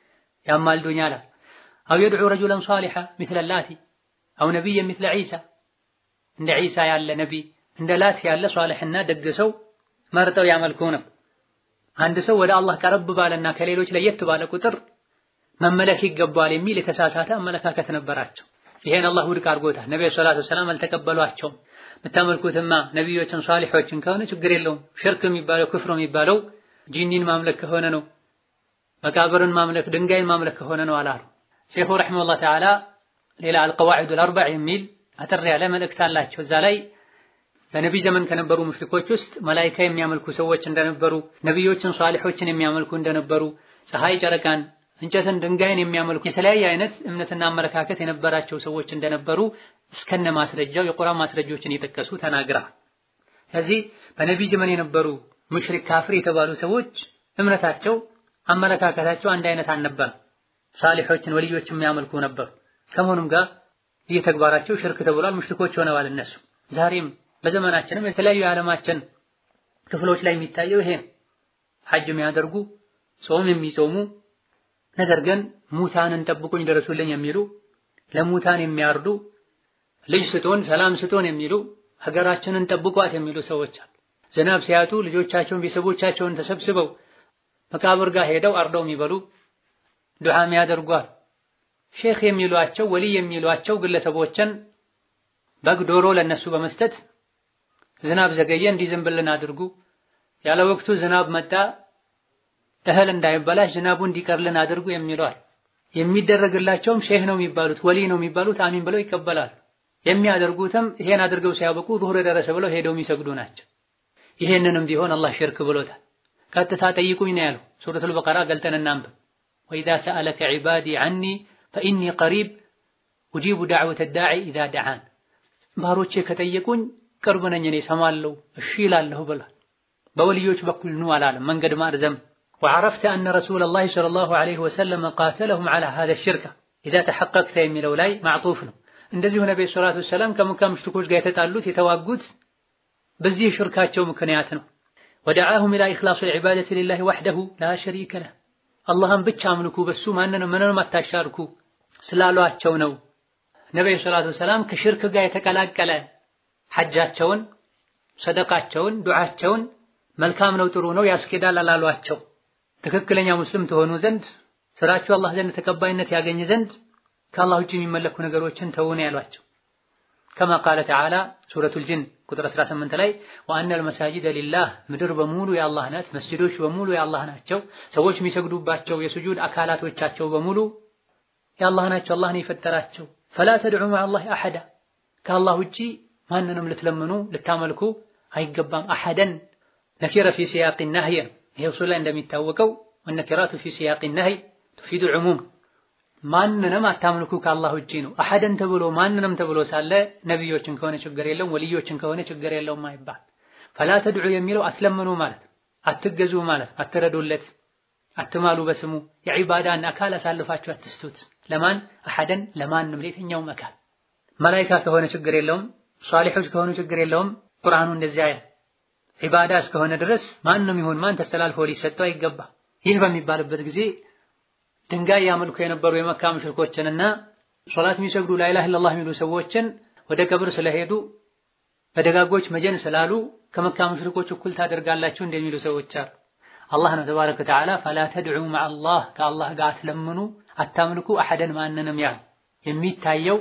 ያማልዱኛል። አው የድዑ ረጁለን ሷሊሐ ሚስለ ላቲ አው ነቢይ ሚስለ ዒሳ እንደ ዒሳ ያለ ነቢይ እንደ ላት ያለ ሷሊሕና ደግ ሰው መርጠው ያመልኩ ነው። አንድ ሰው ወደ አላህ ቀረብ ባለና ከሌሎች ለየት ባለ ቁጥር መመለክ ይገባዋል የሚል የተሳሳተ አመለካከት ነበራቸው። ይሄን አላህ ውድቅ አድርጎታል። ነብዩ ሰለላሁ ዐለይሂ ወሰለም አልተቀበሏቸውም። የምታመልኩትማ ነቢዮችን ሷሊሖችን ከሆነ ችግር የለውም። ሽርክ የሚባለው ክፍር የሚባለው ጂኒን ማምለክ ከሆነ ነው፣ መቃብርን ማምለክ ድንጋይን ማምለክ ከሆነ ነው አላሉ። ሼኹ ረሒመሁላህ ተዓላ ሌላ አልቀዋዒዱል አርበዕ የሚል አጠር ያለ መልእክት አላቸው። እዛ ላይ በነቢይ ዘመን ከነበሩ ሙሽሪኮች ውስጥ መላኢካ የሚያመልኩ ሰዎች እንደነበሩ፣ ነቢዮችን ሷሊሖችን የሚያመልኩ እንደነበሩ፣ ፀሐይ፣ ጨረቃን፣ እንጨትን፣ ድንጋይን የሚያመልኩ የተለያየ አይነት እምነትና አመለካከት የነበራቸው ሰዎች እንደነበሩ እስከነ ማስረጃው የቁርአን ማስረጃዎችን የጠቀሱ ተናግራ ስለዚህ በነቢይ ዘመን የነበሩ ሙሽሪክ ካፍር የተባሉ ሰዎች እምነታቸው አመለካከታቸው አንድ አይነት አልነበረም። ሳሊሖችን ወልዮችን የሚያመልኩ ነበሩ። ከመሆኑም ጋር ይህ ተግባራቸው ሽርክ ተብሏል። ሙሽሪኮች ሆነዋል እነሱ። ዛሬም በዘመናችንም የተለያዩ የዓለማችን ክፍሎች ላይ የሚታየው ይሄ ሐጅ የሚያደርጉ ጾም የሚጾሙ ነገር ግን ሙታንን ጠብቁኝ ደረሱልኝ የሚሉ ለሙታን የሚያርዱ ልጅ ስጦን ሰላም ስጦን የሚሉ ሀገራችንን ጠብቋት የሚሉ ሰዎች አሉ። ዝናብ ሲያጡ ልጆቻቸውን ቤተሰቦቻቸውን ተሰብስበው መቃብር ጋር ሄደው አርደው የሚበሉ ዱዓ የሚያደርጓል። ሼክ የሚሏቸው ወልይ የሚሏቸው ግለሰቦችን በግ ዶሮ ለነሱ በመስጠት ዝናብ ዘገየ እንዲዘንብልን አድርጉ፣ ያለ ወቅቱ ዝናብ መጣ እህል እንዳይበላሽ ዝናቡ እንዲቀርልን አድርጉ የሚለዋል። የሚደረግላቸውም ሼህ ነው የሚባሉት ወልይ ነው የሚባሉት አሚን ብለው ይቀበላሉ። የሚያደርጉትም ይሄን አድርገው ሲያበቁ ዙህር ደረሰ ብለው ሄደው የሚሰግዱ ናቸው። ይሄንንም ቢሆን አላህ ሽርክ ብሎታል። ቀጥታ ጠይቁኝ ነው ያለው። ሱረቱል በቀራ ገልጠን እናንብብ። ወኢዛ ሰአለከ ዒባዲ ዐኒ ፈኢኒ ቀሪብ ኡጂቡ ዳዕወተ ዳዒ ኢዛ ደዓን። ባሮቼ ከጠየቁኝ ቅርብ ነኝ እኔ ሰማለሁ እሺ ይላለሁ ብሏል። በወልዮች በኩል ኑ አላለም። መንገድ ማርዘም ወዐረፍተ አነ ረሱለላሂ ሰለላሁ ዐለይሂ ወሰለም ቃተለሁም ዐላ ሃዛ ሽርክ ኢዛ ተሐቀቅተ የሚለው ላይ ማዕጡፍ ነው። እንደዚሁ ነብዩ ሰለላሁ ዐለይሂ ወሰለም ከመካ ሙሽሪኮች ጋር የተጣሉት የተዋጉት በዚህ ሽርካቸው ምክንያት ነው። ወደዓሁም ኢላ ኢኽላሲል ዒባደቲ ሊላሂ ወሕደሁ ላ ሸሪከ ለህ አላህን ብቻ አምልኩ በሱ ማንንም ምንንም አታሻርኩ ስላሏቸው ነው። ነብዩ ሰለላሁ ዐለይሂ ወሰለም ከሽርክ ጋር የተቀላቀለ ሐጃቸውን፣ ሰደቃቸውን፣ ዱዓቸውን መልካም ነው ጥሩ ነው ያስኬዳል አላሏቸው። ትክክለኛ ሙስሊም ትሆኑ ዘንድ ስራችሁ አላህ ዘንድ ተቀባይነት ያገኝ ዘንድ ከአላህ ውጭ የሚመለኩ ነገሮችን ተውን ያሏቸው። ከማ ቃለ ተዓላ ሱረቱል ጂን ቁጥር 18 ላይ ወአነል መሳጂደ ሊላህ ምድር በሙሉ የአላህ ናት፣ መስጂዶች በሙሉ የአላህ ናቸው፣ ሰዎች የሚሰግዱባቸው የሱጁድ አካላቶቻቸው በሙሉ የአላህ ናቸው፣ አላህ ነው የፈጠራቸው። ፈላ ተድዑ መዐላሂ አሐዳ ከአላህ ውጪ ማንንም ልትለምኑ ልታመልኩ አይገባም። አሐደን ነኪረ ፊ ሲያቅ ናህይ ይሄ ኡሱል ላይ እንደሚታወቀው ወነኪራቱ ፊ ሲያቅ ናህይ ቱፊዱ ዑሙም ማንንም አታምልኩ ከአላህ ውጪ ነው። አሐደን ተብሎ ማንንም ተብሎ ሳለ ነቢዮችን ከሆነ ችግር የለውም፣ ወልዮችን ከሆነ ችግር የለውም አይባል። ፈላ ተድዑ የሚለው አትለምኑ ማለት አትገዙ ማለት አትረዱለት፣ አትማሉ በስሙ የዒባዳን አካል አሳልፋችሁ አትስቱት። ለማን አሐደን ለማንም ለየትኛውም አካል መላኢካ ከሆነ ችግር የለውም፣ ሷሊሖች ከሆኑ ችግር የለውም። ቁርአኑ እንደዚያ ያለ ዒባዳ እስከሆነ ድረስ ማንም ይሁን ማን ተስተላልፎ ሊሰጠው አይገባ። ይህ በሚባልበት ጊዜ ድንጋይ ያመልኩ የነበሩ የመካ ሙሽሪኮችንና ሶላት የሚሰግዱ ላኢላሃ ኢለላህ የሚሉ ሰዎችን ወደ ቀብር ስለሄዱ በደጋጎች መጀን ስላሉ ከመካ ሙሽሪኮች እኩል ታደርጋላችሁ እንደሚሉ ሰዎች አሉ። አላህ ነው ተባረከ ወተዓላ ፈላ ተድዑ መዐላህ ከአላህ ጋር አትለምኑ፣ አታምልኩ አሐደን ማንንም ያህል የሚታየው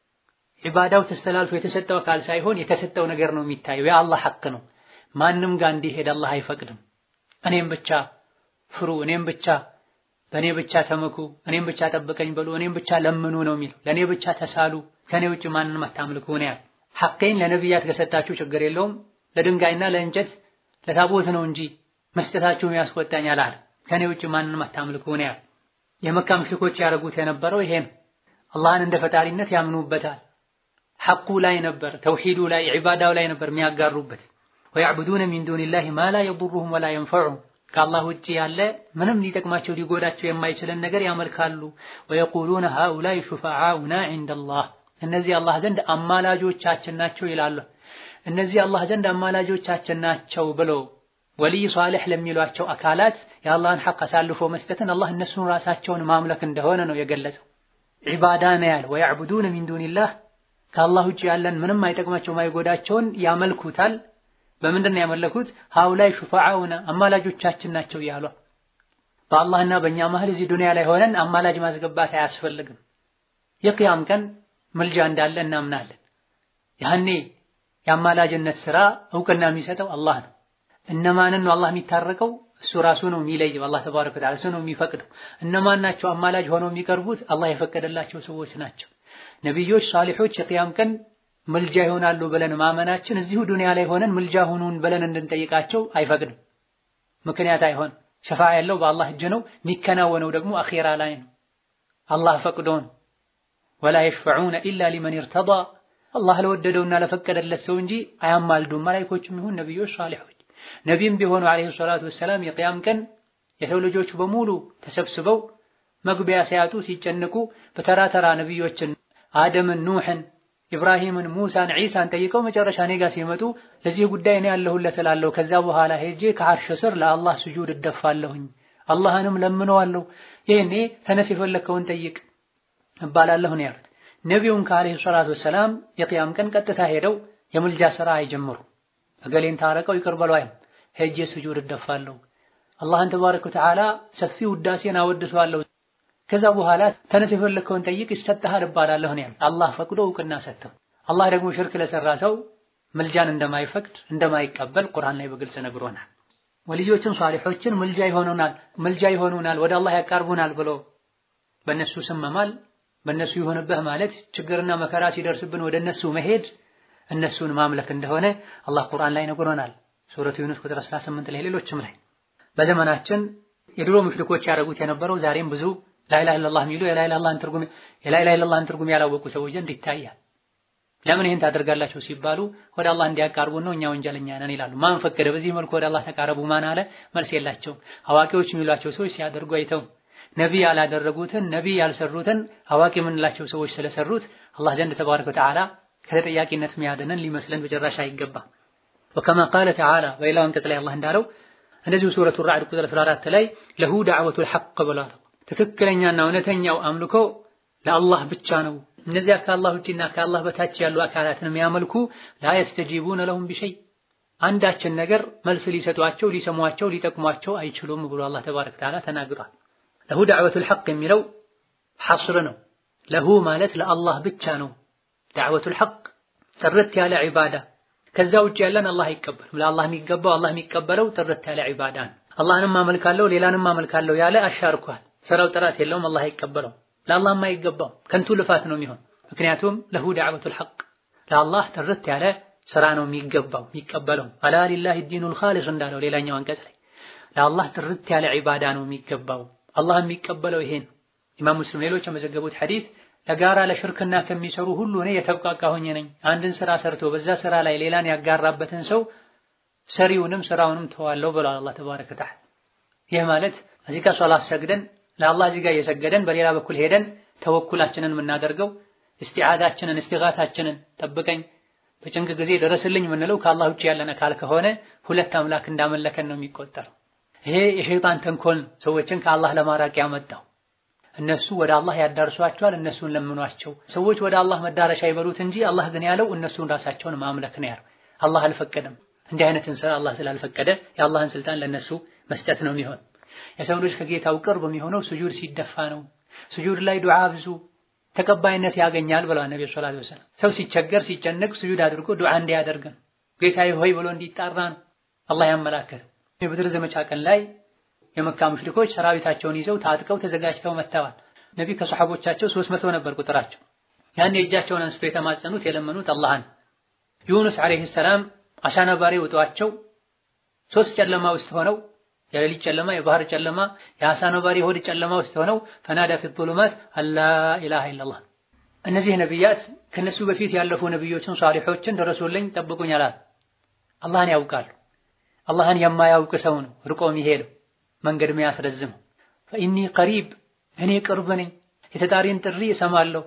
ዒባዳው ተስተላልፎ የተሰጠው አካል ሳይሆን የተሰጠው ነገር ነው የሚታየው። የአላህ ሐቅ ነው። ማንም ጋር እንዲሄድ አላህ አይፈቅድም። እኔም ብቻ ፍሩ፣ እኔም ብቻ በእኔ ብቻ ተመኩ፣ እኔም ብቻ ጠብቀኝ በሉ፣ እኔም ብቻ ለምኑ ነው የሚለው። ለእኔ ብቻ ተሳሉ፣ ከእኔ ውጭ ማንንም አታምልኩ ነው ያለው። ሐቄን ለነቢያት ከሰጣችሁ ችግር የለውም ለድንጋይና ለእንጨት ለታቦት ነው እንጂ መስጠታችሁ ያስቆጣኝ አላለም። ከእኔ ውጭ ማንንም አታምልኩ ነው ያለው። የመካ ሙሽሪኮች ያደረጉት የነበረው ይሄ ነው። አላህን እንደ ፈጣሪነት ያምኑበታል። ሐቁ ላይ ነበር፣ ተውሂዱ ላይ ዒባዳው ላይ ነበር የሚያጋሩበት። ወየዕቡዱነ ሚን ዱኒላሂ ማ ላ የዱሩሁም ወላ የንፈዑሁም ከአላህ ውጭ ያለ ምንም ሊጠቅማቸው ሊጎዳቸው የማይችልን ነገር ያመልካሉ። ወየቁሉነ ሃኡላይ ሹፈዓኡና ዒንደላህ እነዚህ አላህ ዘንድ አማላጆቻችን ናቸው ይላሉ። እነዚህ አላህ ዘንድ አማላጆቻችን ናቸው ብሎ ወልይ ሷሊሕ ለሚሏቸው አካላት የአላህን ሐቅ አሳልፎ መስጠትን አላህ እነሱን ራሳቸውን ማምለክ እንደሆነ ነው የገለጸው። ዒባዳ ነው ያለ። ወየዕቡዱነ ሚን ዱኒላህ ከአላህ ውጭ ያለን ምንም አይጠቅማቸው ማይጎዳቸውን ያመልኩታል። በምንድን ነው ያመለኩት? ሃኡላይ ሹፈዓኡና አማላጆቻችን ናቸው እያሉ በአላህና በእኛ መሀል እዚህ ዱንያ ላይ ሆነን አማላጅ ማስገባት አያስፈልግም። የቅያም ቀን ምልጃ እንዳለ እናምናለን። ያኔ የአማላጅነት ስራ እውቅና የሚሰጠው አላህ ነው። እነማንን ነው አላህ የሚታረቀው? እሱ ራሱ ነው የሚለየው። አላህ ተባረከ ወተዓላ እሱ ነው የሚፈቅደው። እነማን ናቸው አማላጅ ሆነው የሚቀርቡት? አላህ የፈቀደላቸው ሰዎች ናቸው። ነቢዮች፣ ሷሊሖች የቅያም ቀን ምልጃ ይሆናሉ ብለን ማመናችን እዚሁ ዱንያ ላይ ሆነን ምልጃ ሁኑን ብለን እንድንጠይቃቸው አይፈቅድም። ምክንያት አይሆን። ሸፋ ያለው በአላህ እጅ ነው። የሚከናወነው ደግሞ አኼራ ላይ ነው። አላህ ፈቅዶን ወላ የሽፈዑነ ኢላ ሊመን ይርተዳ አላህ ለወደደውና ለፈቀደለት ሰው እንጂ አያማልዱም። መላኢኮችም ይሁን ነቢዮች፣ ሳሊሖች ነቢይም ቢሆኑ ዓለይሂ ሰላቱ ወሰላም የቅያም ቀን የሰው ልጆች በሙሉ ተሰብስበው መግቢያ ሲያጡ ሲጨንቁ በተራ ተራ ነቢዮችን አደምን፣ ኑሕን፣ ኢብራሂምን፣ ሙሳን፣ ዒሳን ጠይቀው መጨረሻ እኔ ጋር ሲመጡ ለዚህ ጉዳይ እኔ ያለሁለት እላለሁ። ከዛ በኋላ ሄጄ ከዓርሽ ስር ለአላህ ስጁድ እደፋለሁኝ፣ አላህንም ለምነዋለሁ። ይህኔ ተነስ የፈለግከውን ጠይቅ እባላለሁ ነው ያሉት። ነቢዩን ከዓለይሂ ሰላቱ ወሰላም የቅያም ቀን ቀጥታ ሄደው የምልጃ ሥራ አይጀምሩ። እገሌን ታረቀው ይቅር በለው አይም ሄጄ ስጁድ እደፋለሁ፣ አላህን ተባረከ ወተዓላ ሰፊ ውዳሴን አወድሰዋለሁ ከዛ በኋላ ተነስ የፈለግከውን ጠይቅ ይሰጥሃል እባላለሁ ነው ያሉት። አላህ ፈቅዶ እውቅና ሰጥተው አላህ ደግሞ ሽርክ ለሰራ ሰው ምልጃን እንደማይፈቅድ እንደማይቀበል ቁርአን ላይ በግልጽ ነግሮናል። ወልዮችን ሷሊሖችን ምልጃ ይሆኑናል ምልጃ ይሆኑናል ወደ አላህ ያቃርቡናል ብሎ በእነሱ ስም መማል በእነሱ ይሆንብህ ማለት ችግርና መከራ ሲደርስብን ወደ እነሱ መሄድ እነሱን ማምለክ እንደሆነ አላህ ቁርአን ላይ ነግሮናል። ሱረቱ ዩኑስ ቁጥር 18 ላይ ሌሎችም ላይ በዘመናችን የድሮ ሙሽሪኮች ያደረጉት የነበረው ዛሬም ብዙ ላኢላሃ ኢለላህ የሚሉ የላኢላሃ ኢለላህን ትርጉም የላኢላሃ ኢለላህን ትርጉም ያላወቁ ሰዎች ዘንድ ይታያል። ለምን ይሄን ታደርጋላችሁ ሲባሉ ወደ አላህ እንዲያቃርቡ ነው፣ እኛ ወንጀለኛ ነን ይላሉ። ማን ፈቀደ? በዚህ መልኩ ወደ አላህ ተቃረቡ ማን አለ? መልስ የላቸውም። አዋቂዎች የሚሏቸው ሰዎች ሲያደርጉ አይተው ነቢይ ያላደረጉትን ነቢይ ያልሰሩትን አዋቂ የምንላቸው ሰዎች ስለሰሩት አላህ ዘንድ ተባረከ ወተዓላ ከተጠያቂነት ሚያድነን ሊመስለን በጭራሽ አይገባም። ወከማ ቃለ ተዓላ በሌላው አንቀጽ ላይ አላህ እንዳለው እንደዚሁ ሱረቱ ራዕድ ቁጥር 14 ላይ ለሁ ዳዕወቱል ሐቅ ብሏል። ትክክለኛና እውነተኛው አምልኮ ለአላህ ብቻ ነው። እነዚያ ከአላህ ውጪና ከአላህ በታች ያሉ አካላትን የሚያመልኩ ላ የስተጂቡነ ለሁም ቢሸይ አንዳችን ነገር መልስ ሊሰጧቸው፣ ሊሰሟቸው፣ ሊጠቅሟቸው አይችሉም ብሎ አላህ ተባረከ ወተዓላ ተናግሯል። ለሁ ዳዕወቱል ሐቅ የሚለው ሐስር ነው። ለሁ ማለት ለአላህ ብቻ ነው። ዳዕወቱል ሐቅ ጥርት ያለ ዒባዳ ከዛ ውጭ ያለን አላህ አይቀበልም። ለአላህ የሚገባው አላህ የሚቀበለው ጥርት ያለ ዒባዳ ነው። አላህንም አመልካለሁ ሌላንም አመልካለሁ ያለ አሻርኳል። ስራው ጥራት የለውም፣ አላህ አይቀበለው። ለአላህም አይገባው፣ ከንቱ ልፋት ነው የሚሆን። ምክንያቱም ለሁ ዳዕወቱል ሐቅ ለአላህ ጥርት ያለ ስራ ነው የሚገባው የሚቀበለው። አላ ሊላሂ ዲኑል ኻሊስ እንዳለው ሌላኛው አንቀጽ ላይ ለአላህ ጥርት ያለ ዒባዳ ነው የሚገባው። አላህ የሚቀበለው ይሄን ኢማም ሙስሊም ሌሎች የመዘገቡት ሐዲስ ለጋራ ለሽርክና ከሚሰሩ ሁሉ እኔ የተብቃቃ ሆኜ ነኝ። አንድን ስራ ሰርቶ በዛ ስራ ላይ ሌላን ያጋራበትን ሰው ሰሪውንም ስራውንም ተዋለው ብሏል አላህ ተባረከ ወተዓላ። ይህ ማለት እዚህ ጋር ሶላት ሰግደን ለአላህ እዚህ ጋር እየሰገደን በሌላ በኩል ሄደን ተወኩላችንን የምናደርገው እስቲዓዛችንን እስቲጋታችንን ጠብቀኝ በጭንቅ ጊዜ ደረስልኝ የምንለው ከአላህ ውጭ ያለን አካል ከሆነ ሁለት አምላክ እንዳመለከን ነው የሚቆጠረው። ይሄ የሸይጣን ተንኮል ሰዎችን ከአላህ ለማራቅ ያመጣው። እነሱ ወደ አላህ ያዳርሷቸዋል፣ እነሱን ለምኗቸው። ሰዎች ወደ አላህ መዳረሻ ይበሉት እንጂ አላህ ግን ያለው እነሱን ራሳቸውን ማምለክ ነው ያለው። አላህ አልፈቀደም። እንዲህ አይነትን ስራ አላህ ስላልፈቀደ የአላህን ስልጣን ለነሱ መስጠት ነው የሚሆን። የሰው ልጅ ከጌታው ቅርብ የሚሆነው ስጁድ ሲደፋ ነው። ስጁድ ላይ ዱዓ ብዙ ተቀባይነት ያገኛል ብለዋል ነብዩ ሰለላሁ ዐለይሂ ወሰለም። ሰው ሲቸገር ሲጨነቅ ስጁድ አድርጎ ዱዓ እንዲያደርግ ነው፣ ጌታዬ ሆይ ብሎ እንዲጣራ ነው አላህ ያመላከተ። የበድር ዘመቻ ቀን ላይ የመካ ሙሽሪኮች ሰራዊታቸውን ይዘው ታጥቀው ተዘጋጅተው መጥተዋል። ነቢ ከሰሐቦቻቸው ሦስት መቶ ነበር ቁጥራቸው። ያን እጃቸውን አንስተው የተማጸኑት የለመኑት አላህን። ዩኑስ ዐለይሂ ሰላም አሳ ነባሪ ውጧቸው ሶስት ጨለማ ውስጥ ሆነው የሌሊት ጨለማ፣ የባህር ጨለማ፣ የአሳ ነባሪ ሆድ ጨለማ ውስጥ ሆነው ፈናዳ ፊ ዙሉማት አላ ኢላሃ ኢለላህ። እነዚህ ነቢያት ከነሱ በፊት ያለፉ ነቢዮችን ሷሊሖችን ደረሱልኝ ጠብቁኝ አላል። አላህን ያውቃሉ። አላህን የማያውቅ ሰው ነው ርቆ የሚሄደው መንገድ የሚያስረዝመው። ፈኢኒ ቀሪብ እኔ ቅርብ ነኝ፣ የተጣሪን ጥሪ እሰማለሁ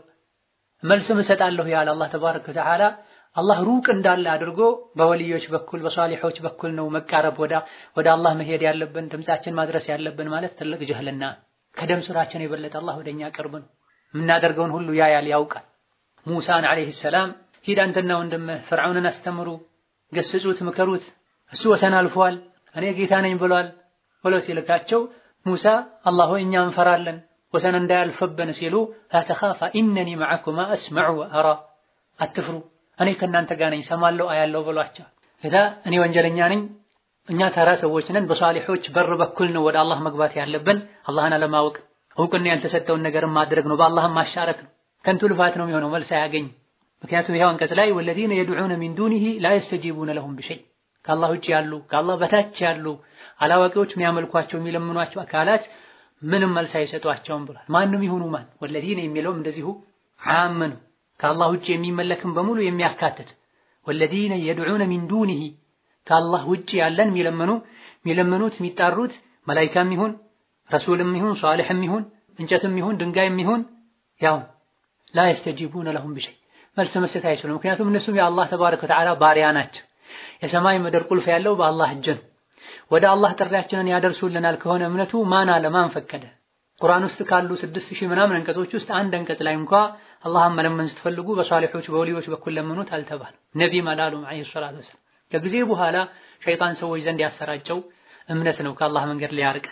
መልስም እሰጣለሁ ያለ አላህ ተባረከ ወተዓላ አላህ ሩቅ እንዳለ አድርጎ በወልዮች በኩል በሷሊሖች በኩል ነው መቃረብ ወደ አላህ መሄድ ያለብን ድምጻችን ማድረስ ያለብን ማለት ትልቅ ጅህልና። ከደም ስራችን የበለጠ አላህ ወደኛ ቅርብ ነው። የምናደርገውን ሁሉ ያያል፣ ያውቃል። ሙሳን ዐለይሂ ሰላም ሂድ አንተና ወንድምህ ፍርዓውንን አስተምሩ፣ ገስጹት፣ ምከሩት፣ እሱ ወሰን አልፏል፣ እኔ ጌታ ነኝ ብሏል ብሎ ሲልካቸው ሙሳ አላህ ሆይ እኛ እንፈራለን ወሰን እንዳያልፍብን ሲሉ ላተኻፋ ኢነኒ መዐኩማ አስመዑ ወአራ አትፍሩ እኔ ከእናንተ ጋር ነኝ ሰማለሁ አያለሁ ብሏቸው። እዛ እኔ ወንጀለኛ ነኝ፣ እኛ ተራ ሰዎች ነን። በሷሊሖች በር በኩል ነው ወደ አላህ መግባት ያለብን። አላህን አለማወቅ እውቅና ያልተሰጠውን ነገር ማድረግ ነው፣ በአላህም ማሻረክ ነው። ከንቱ ልፋት ነው የሚሆነው፣ መልስ አያገኝ። ምክንያቱም ይኸው አንቀጽ ላይ ወለዚነ የድዑነ ሚን ዱኒሂ ላ የስተጂቡነ ለሁም ቢሸይ ከአላህ ውጭ ያሉ ከአላህ በታች ያሉ አላዋቂዎች የሚያመልኳቸው የሚለምኗቸው አካላት ምንም መልስ አይሰጧቸውም ብሏል። ማንም ይሁኑ ማን ወለዚነ የሚለውም እንደዚሁ ዓም ነው። ከአላህ ውጭ የሚመለክም በሙሉ የሚያካትት ወለዚነ የድዑነ ሚን ዱኒሂ ከአላህ ውጭ ያለን የሚለምኑ የሚለምኑት የሚጣሩት መላኢካም ይሁን ረሱልም ይሁን ሷሊሕም ይሁን እንጨትም ይሁን ድንጋይም ይሁን ያው ላ የስተጂቡነ ለሁም ቢሸይ መልስ መስጠት አይችሉም። ምክንያቱም እነሱም የአላህ ተባረከ ወተዓላ ባሪያ ናቸው። የሰማይ ምድር ቁልፍ ያለው በአላህ እጅ ነው። ወደ አላህ ጥሪያችንን ያደርሱልናል ከሆነ እምነቱ ማን አለ ማን ፈቀደ? ቁርአን ውስጥ ካሉ ስድስት ሺህ ምናምን አንቀጾች ውስጥ አንድ አንቀጽ ላይ እንኳ አላህን መለመን ስትፈልጉ በሷሊሖች በወሊዮች በኩል ለምኑት አልተባለም። ነቢም አላሉም ዐለይሂ ሰላቱ ወሰላም። ከጊዜ በኋላ ሸይጣን ሰዎች ዘንድ ያሰራጨው እምነት ነው ከአላህ መንገድ ሊያርቀን።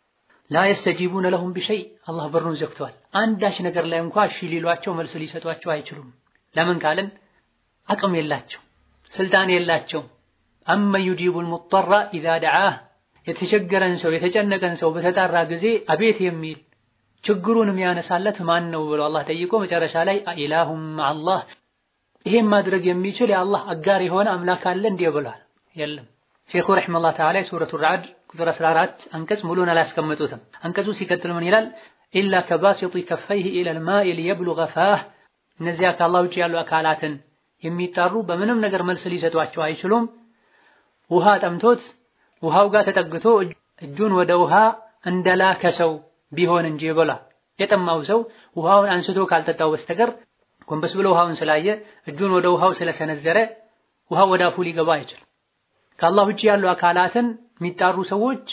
ላ የስተጂቡነ ለሁም ቢሸይ አላህ በሩን ዘግተዋል። አንዳች ነገር ላይ እንኳ እሺ ሊሏቸው መልስ ሊሰጧቸው አይችሉም። ለምን ካልን አቅም የላቸው፣ ስልጣን የላቸው። አመን ዩጂቡል ሙጠራ ኢዛ ደዓህ የተቸገረን ሰው የተጨነቀን ሰው በተጣራ ጊዜ አቤት የሚል ችግሩን የሚያነሳለት ማን ነው ብሎ አላህ ጠይቆ መጨረሻ ላይ ኢላሁም አላህ ይሄን ማድረግ የሚችል የአላህ አጋር የሆነ አምላክ አለ እንዲህ ብሏል። የለም። ሼኹ ረሒመሁላህ ተዓላ ሱረቱ ረዕድ ቁጥር 14 አንቀጽ ሙሉን አላስቀመጡትም። አንቀጹ ሲቀጥል ምን ይላል? ኢላ ከባሲጢ ከፈይህ ኢለል ማኢ ሊየብሉገ ፋህ እነዚያ ከአላህ ውጭ ያሉ አካላትን የሚጣሩ በምንም ነገር መልስ ሊሰጧቸው አይችሉም። ውሃ ጠምቶት ውሃው ጋር ተጠግቶ እጁን ወደ ውሃ እንደላከ ሰው ቢሆን እንጂ ብሏል። የጠማው ሰው ውሃውን አንስቶ ካልጠጣው በስተቀር ጎንበስ ብሎ ውሃውን ስላየ እጁን ወደ ውሃው ስለሰነዘረ ውሃው ወደ አፉ ሊገባ አይችልም። ከአላህ ውጭ ያሉ አካላትን የሚጣሩ ሰዎች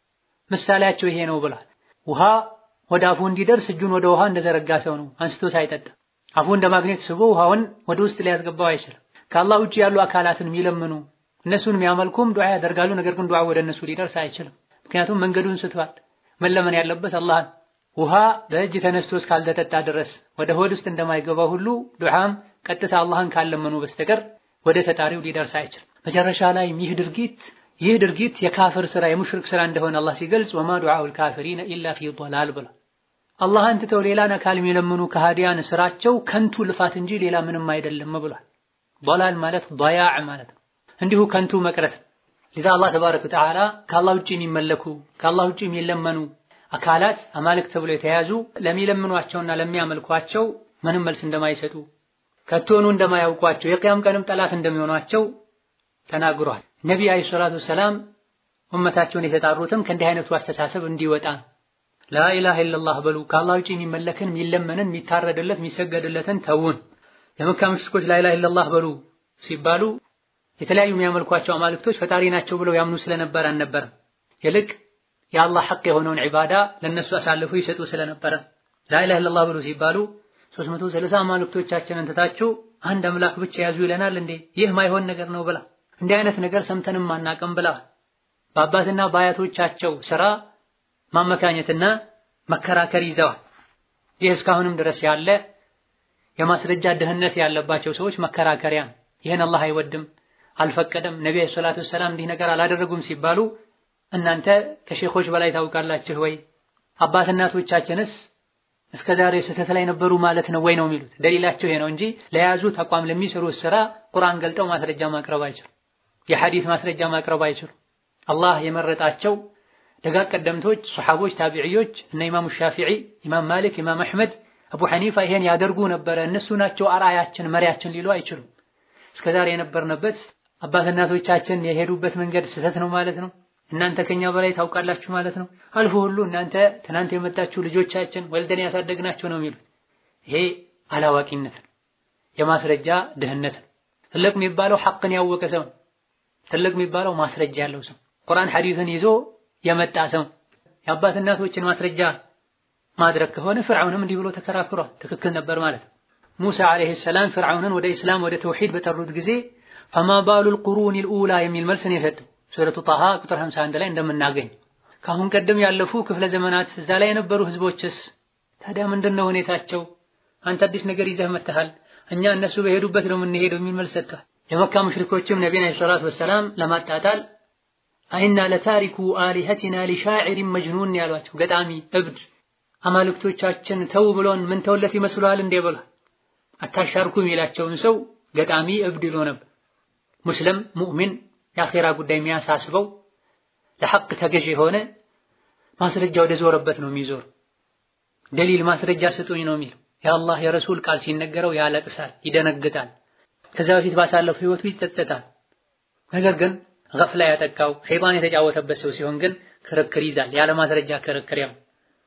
ምሳሌያቸው ይሄ ነው ብሏል። ውሃ ወደ አፉ እንዲደርስ እጁን ወደ ውሃ እንደዘረጋ ሰው ነው አንስቶ ሳይጠጣ አፉ እንደ ማግኔት ስቦ ውሃውን ወደ ውስጥ ሊያስገባው አይችልም። ከአላህ ውጭ ያሉ አካላትን የሚለምኑ እነሱን የሚያመልኩም ዱዓ ያደርጋሉ። ነገር ግን ዱዓ ወደ እነሱ ሊደርስ አይችልም። ምክንያቱም መንገዱን ስቷል። መለመን ያለበት አላህን ውሃ በእጅ ተነስቶ እስካልተጠጣ ድረስ ወደ ሆድ ውስጥ እንደማይገባ ሁሉ ዱዓም ቀጥታ አላህን ካለመኑ በስተቀር ወደ ተጣሪው ሊደርስ አይችልም። መጨረሻ ላይ ይህ ድርጊት ይህ ድርጊት የካፍር ስራ የሙሽሪክ ስራ እንደሆነ አላህ ሲገልጽ ወማ ዱዓኡል ካፊሪነ ኢላ ፊ ዶላል ብሏል። አላህን ትተው ሌላን አካል የሚለምኑ ከሃዲያን ስራቸው ከንቱ ልፋት እንጂ ሌላ ምንም አይደለም ብሏል። ዶላል ማለት ضያዕ ማለት ነው። እንዲሁ ከንቱ መቅረት ለዛ አላህ ተባረከ ወተዓላ ከአላህ ውጭ የሚመለኩ ከአላህ ውጭ የሚለመኑ አካላት አማልክት ተብሎ የተያዙ ለሚለምኗቸውና ለሚያመልኳቸው ምንም መልስ እንደማይሰጡ ከቶኑ እንደማያውቋቸው የቅያም ቀንም ጠላት እንደሚሆኗቸው ተናግሯል። ነቢይ አለይሂ ሰላቱ ወሰላም ኡመታቸውን የተጣሩትም ከእንዲህ አይነቱ አስተሳሰብ እንዲወጣ ላኢላሃ ኢለላህ በሉ ከአላህ ውጭ የሚመለክን የሚለመንን የሚታረድለት የሚሰገድለትን ተውን። የመካ ሙሽሪኮች ላኢላሃ ኢለላህ በሉ ሲባሉ የተለያዩ የሚያመልኳቸው አማልክቶች ፈጣሪ ናቸው ብለው ያምኑ ስለነበር አልነበረም። ይልቅ የአላህ ሐቅ የሆነውን ዒባዳ ለነሱ አሳልፎ ይሰጡ ስለነበረ ላኢላሃ ኢለላህ ብሎ ሲባሉ 360 አማልክቶቻችንን ትታችሁ አንድ አምላክ ብቻ ያዙ ይለናል እንዴ? ይህ ማይሆን ነገር ነው ብላ እንዲህ አይነት ነገር ሰምተንም አናቅም ብላ በአባትና በአያቶቻቸው ስራ ማመካኘትና መከራከር ይዘዋል። ይህ እስካሁንም ድረስ ያለ የማስረጃ ድህነት ያለባቸው ሰዎች መከራከሪያ ነው። ይህን አላህ አይወድም አልፈቀደም፣ ነቢ ሰላቱ ወሰላም እንዲህ ነገር አላደረጉም ሲባሉ እናንተ ከሼኾች በላይ ታውቃላችሁ ወይ? አባት እናቶቻችንስ እስከ ዛሬ ስህተት ላይ ነበሩ ማለት ነው ወይ ነው የሚሉት። ደሊላቸው ይሄ ነው እንጂ ለያዙት አቋም ለሚሰሩት ስራ ቁርአን ገልጠው ማስረጃ ማቅረብ አይችሉም። የሐዲስ ማስረጃ ማቅረብ አይችሉም። አላህ የመረጣቸው ደጋግ ቀደምቶች ሰሐቦች፣ ታቢዕዮች እነ ኢማሙ ሻፊዒ፣ ኢማም ማሊክ፣ ኢማም አሕመድ፣ አቡ ሐኒፋ ይሄን ያደርጉ ነበረ እነሱ ናቸው አርአያችን መሪያችን ሊሉ አይችሉም። እስከ ዛሬ የነበርንበት አባት እናቶቻችን የሄዱበት መንገድ ስህተት ነው ማለት ነው። እናንተ ከኛ በላይ ታውቃላችሁ ማለት ነው። አልፎ ሁሉ እናንተ ትናንት የመጣችሁ ልጆቻችን ወልደን ያሳደግናቸው ነው የሚሉት። ይሄ አላዋቂነት ነው፣ የማስረጃ ድህነት ነው። ትልቅ የሚባለው ሐቅን ያወቀ ሰው ነው። ትልቅ የሚባለው ማስረጃ ያለው ሰው ቁርአን ሐዲስን ይዞ የመጣ ሰው የአባት እናቶችን ማስረጃ ማድረግ ከሆነ ፍርዓውንም እንዲህ ብሎ ተከራክሯል። ትክክል ነበር ማለት ነው። ሙሳ ዓለይሂ ሰላም ፍርዓውንን ወደ ኢስላም ወደ ተውሂድ በጠሩት ጊዜ ፈማ ባሉል ቁሩኒል ኡላ የሚል መልስ ነው የሰጠው። ሱረቱ ጣሃ ቁጥር 51 ላይ እንደምናገኝ ከአሁን ቀደም ያለፉ ክፍለ ዘመናት እዛ ላይ የነበሩ ህዝቦችስ ታዲያ ምንድነው ሁኔታቸው? አንተ አዲስ ነገር ይዘህ መጥተሃል፣ እኛ እነሱ በሄዱበት ነው የምንሄደው የሚል መልስ ሰጥቷል። የመካ ሙሽሪኮችም ነቢዩን ዓለይሂ ሰላቱ ወሰላም ለማጣጣል አይና ለታሪኩ አሊሀቲና ሊሻዒሪን መጅኑን ያሏቸው ገጣሚ እብድ አማልክቶቻችን ተው ብሎን ምን ተውለት ይመስሏል እንዴ ብሏል። አታሻርኩ የሚላቸውን ሰው ገጣሚ እብድ ይሎ ነበር። ሙስሊም ሙእሚን የአኼራ ጉዳይ የሚያሳስበው ለሐቅ ተገዥ የሆነ ማስረጃ ወደ ዞረበት ነው የሚዞር። ደሊል ማስረጃ ስጡኝ ነው የሚለው። የአላህ የረሱል ቃል ሲነገረው ያለቅሳል፣ ይደነግጣል። ከዛ በፊት ባሳለፈው ህይወቱ ይጸጸታል። ነገር ግን ገፍላ ያጠቃው ሸይጣን የተጫወተበት ሰው ሲሆን ግን ክርክር ይዛል። ያለ ማስረጃ ክርክር ያው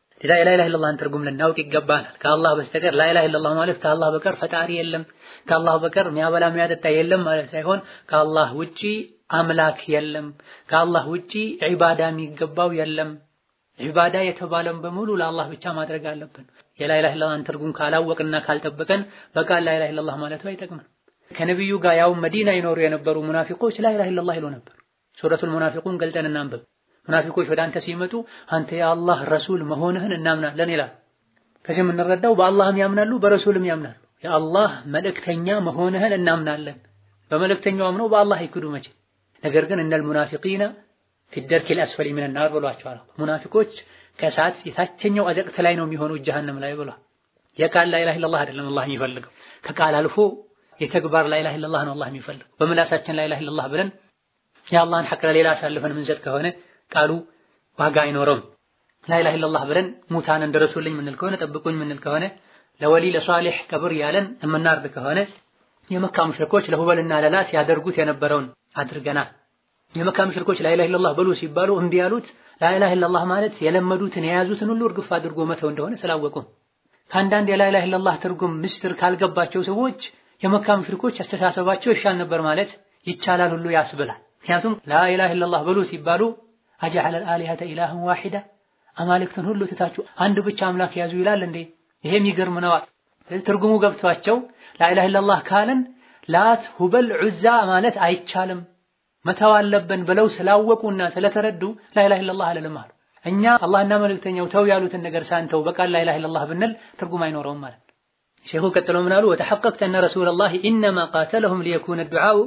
ላ ኢላሃ ኢለላህን ትርጉም ልናውቅ ይገባናል። ከአላህ በስተቀር ላ ኢላሃ ኢለላህ ማለት ከአላህ በቀር ፈጣሪ የለም፣ ከአላህ በቀር የሚያበላ የሚያጠጣ የለም ማለት ሳይሆን ከአላህ ውጪ አምላክ የለም፣ ከአላህ ውጪ ዒባዳ የሚገባው የለም። ዒባዳ የተባለን በሙሉ ለአላህ ብቻ ማድረግ አለብን። የላ ኢላሃ ኢለላህን ትርጉም ካላወቅና ካልጠበቀን በቃል ላ ኢላሃ ኢለላህ ማለቱ አይጠቅምም። ከነቢዩ ጋር ያው መዲና ይኖሩ የነበሩ ሙናፊቆች ላ ኢላሃ ኢለላህ ይሉ ነበር። ሱረቱል ሙናፊቁን ገልጠን እናንብብ። ሙናፊቆች ወደ አንተ ሲመጡ አንተ የአላህ ረሱል መሆንህን እናምናለን ይላል። ከዚህ የምንረዳው በአላህም ያምናሉ በረሱልም ያምናሉ። የአላህ መልእክተኛ መሆንህን እናምናለን። በመልእክተኛው አምነው በአላህ ይክዱ መቼ። ነገር ግን እነል ሙናፊቂነ ፊ ደርኪል አስፈሊ ሚነን ናር ብሏቸዋል። ሙናፊቆች ከእሳት የታችኛው አዘቅት ላይ ነው የሚሆኑት ጀሀነም ላይ ብሏል። የቃል ላ ኢላሃ ኢለላህ አይደለም አላህ የሚፈልገው ከቃል አልፎ የተግባር ላ ኢላሃ ኢለላህ ነው አላህ የሚፈልገው። በምላሳችን ላ ኢላሃ ኢለላህ ብለን የአላህን ሐቅ ለሌላ አሳልፈን ምንሰጥ ከሆነ ቃሉ ዋጋ አይኖረውም። ላኢላሃ ኢለላህ ብለን ሙታን እንደረሱልኝ ምንል ከሆነ ጠብቁኝ ምንል ከሆነ ለወሊ ለሷሊህ ቀብር ያለን የምናርድ ከሆነ የመካ ሙሽሪኮች ለሁበልና ለላት ያደርጉት የነበረውን አድርገናል። የመካ ሙሽሪኮች ላኢላሃ ኢለላህ በሉ ሲባሉ እምቢ ያሉት ላኢላሃ ኢለላህ ማለት የለመዱትን የያዙትን ሁሉ እርግፍ አድርጎ መተው እንደሆነ ስላወቁ ከአንዳንድ የላኢላሃ ኢለላህ ትርጉም ምስጢር ካልገባቸው ሰዎች የመካ ሙሽሪኮች አስተሳሰባቸው ይሻል ነበር ማለት ይቻላል ሁሉ ያስብላል። ምክንያቱም ላኢላሃ ኢለላህ በሉ ሲባሉ አጀዐለል አሊሀተ ኢላሀን ዋሂዳ አማልክትን ሁሉ ትታችሁ አንድ ብቻ አምላክ ያዙ ይላል እንዴ? ይሄም ይገርም ነዋል። ትርጉሙ ገብቷቸው ላኢላሃ ኢለላህ ካለን ላት፣ ሁበል፣ ዑዛ ማለት አይቻልም መተው አለብን ብለው ስላወቁና ስለተረዱ ላኢላሃ ኢለላህ አለልም አሉ። እኛ አላህና መልእክተኛው ተው ያሉትን ነገር ሳንተው በቃል ላኢላሃ ኢለላህ ብንል ትርጉም አይኖረውም ማለት ነው። ሼኹ ቀጥሎ ምን አሉ? ወተሐቀቅተ አነ ረሱለላህ ኢነማ ቃተለሁም ሊየኩነ ዱዓኡ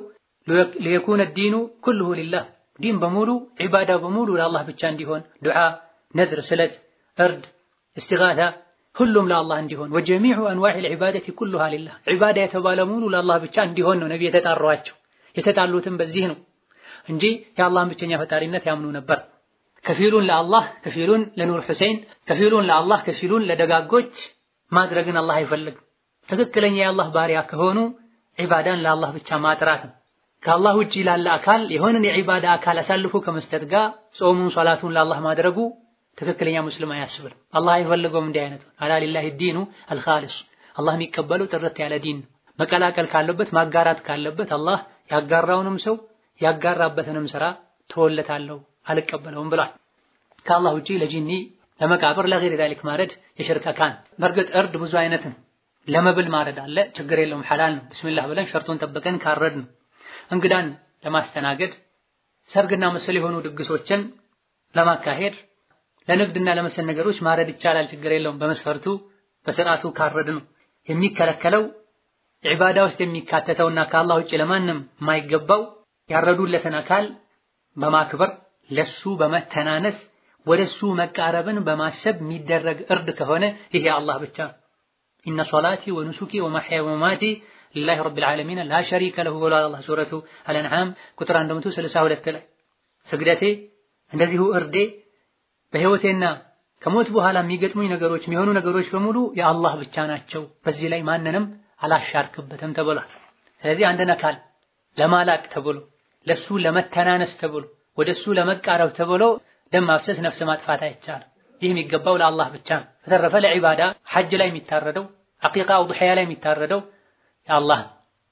ሊየኩነ ዲኑ ኩልሁ ሊላህ ዲን በሙሉ ዒባዳ በሙሉ ለአላህ ብቻ እንዲሆን ዱዓ፣ ነድር፣ ስለት፣ እርድ፣ እስቲጋታ ሁሉም ለአላህ እንዲሆን ወጀሚዑ አንዋዒል ዒባደቲ ኩሉሃ ሊላህ ዒባዳ የተባለ ሙሉ ለአላህ ብቻ እንዲሆን ነው ነቢ የተጣሯቸው። የተጣሉትም በዚህ ነው እንጂ የአላህን ብቸኛ ፈጣሪነት ያምኑ ነበር። ከፊሉን ለአላህ ከፊሉን ለኑር ሁሴን ከፊሉን ለአላህ ከፊሉን ለደጋጎች ማድረግን አላህ አይፈልግም። ትክክለኛ የአላህ ባሪያ ከሆኑ ዒባዳን ለአላህ ብቻ ማጥራት ነው። ከአላህ ውጪ ላለ አካል የሆነን የዒባዳ አካል አሳልፎ ከመስጠት ጋር ጾሙን ሶላቱን ለአላህ ማድረጉ ትክክለኛ ሙስሊም አያስብልም። አላህ አይፈልገውም እንዲህ አይነቱን። አላ ሊላሂ ዲኑ አልኻሊስ አላህ የሚቀበለው ጥርት ያለ ዲን ነው። መቀላቀል ካለበት ማጋራት ካለበት አላህ ያጋራውንም ሰው ያጋራበትንም ስራ ተወለታለሁ አልቀበለውም ብሏል። ከአላህ ውጪ ለጂኒ ለመቃብር ለገይር ዛሊክ ማረድ የሽርክ አካል። በእርግጥ እርድ ብዙ አይነት ነው። ለመብል ማረድ አለ፣ ችግር የለውም ሐላል ነው። ብስሚላህ ብለን ሸርጡን ጠብቀን ካረድ ነው። እንግዳን ለማስተናገድ ሰርግና መሰል የሆኑ ድግሶችን ለማካሄድ ለንግድና ለመሰል ነገሮች ማረድ ይቻላል፣ ችግር የለውም። በመስፈርቱ በስርዓቱ ካረድ ነው። የሚከለከለው ዒባዳ ውስጥ የሚካተተውና ከአላህ ውጭ ለማንም የማይገባው ያረዱለትን አካል በማክበር ለሱ በመተናነስ ወደሱ መቃረብን በማሰብ የሚደረግ እርድ ከሆነ ይሄ አላህ ብቻ ኢነ ሶላቲ ወኑሱኪ ወመሕያየ ወመማቲ ሊላሂ ረቢል ዓለሚን ላ ሸሪከ ለሁ ብሏል አላህ ሱረቱ አልአንዓም ቁጥር 162 ላይ ስግደቴ እንደዚሁ እርዴ በህይወቴና ከሞት በኋላ የሚገጥሙኝ ነገሮች የሚሆኑ ነገሮች በሙሉ የአላህ ብቻ ናቸው። በዚህ ላይ ማንንም አላሻርክበትም ተብሏል። ስለዚህ አንድን አካል ለማላቅ ተብሎ ለሱ ለመተናነስ ተብሎ ወደሱ ለመቃረብ ተብሎ ደም ማፍሰስ፣ ነፍስ ማጥፋት አይቻልም። ይህ የሚገባው ለአላህ ብቻ ነው። በተረፈ ለዒባዳ ሐጅ ላይ የሚታረደው አቂቃ ውድሕያ ላይ የሚታረደው የአላህ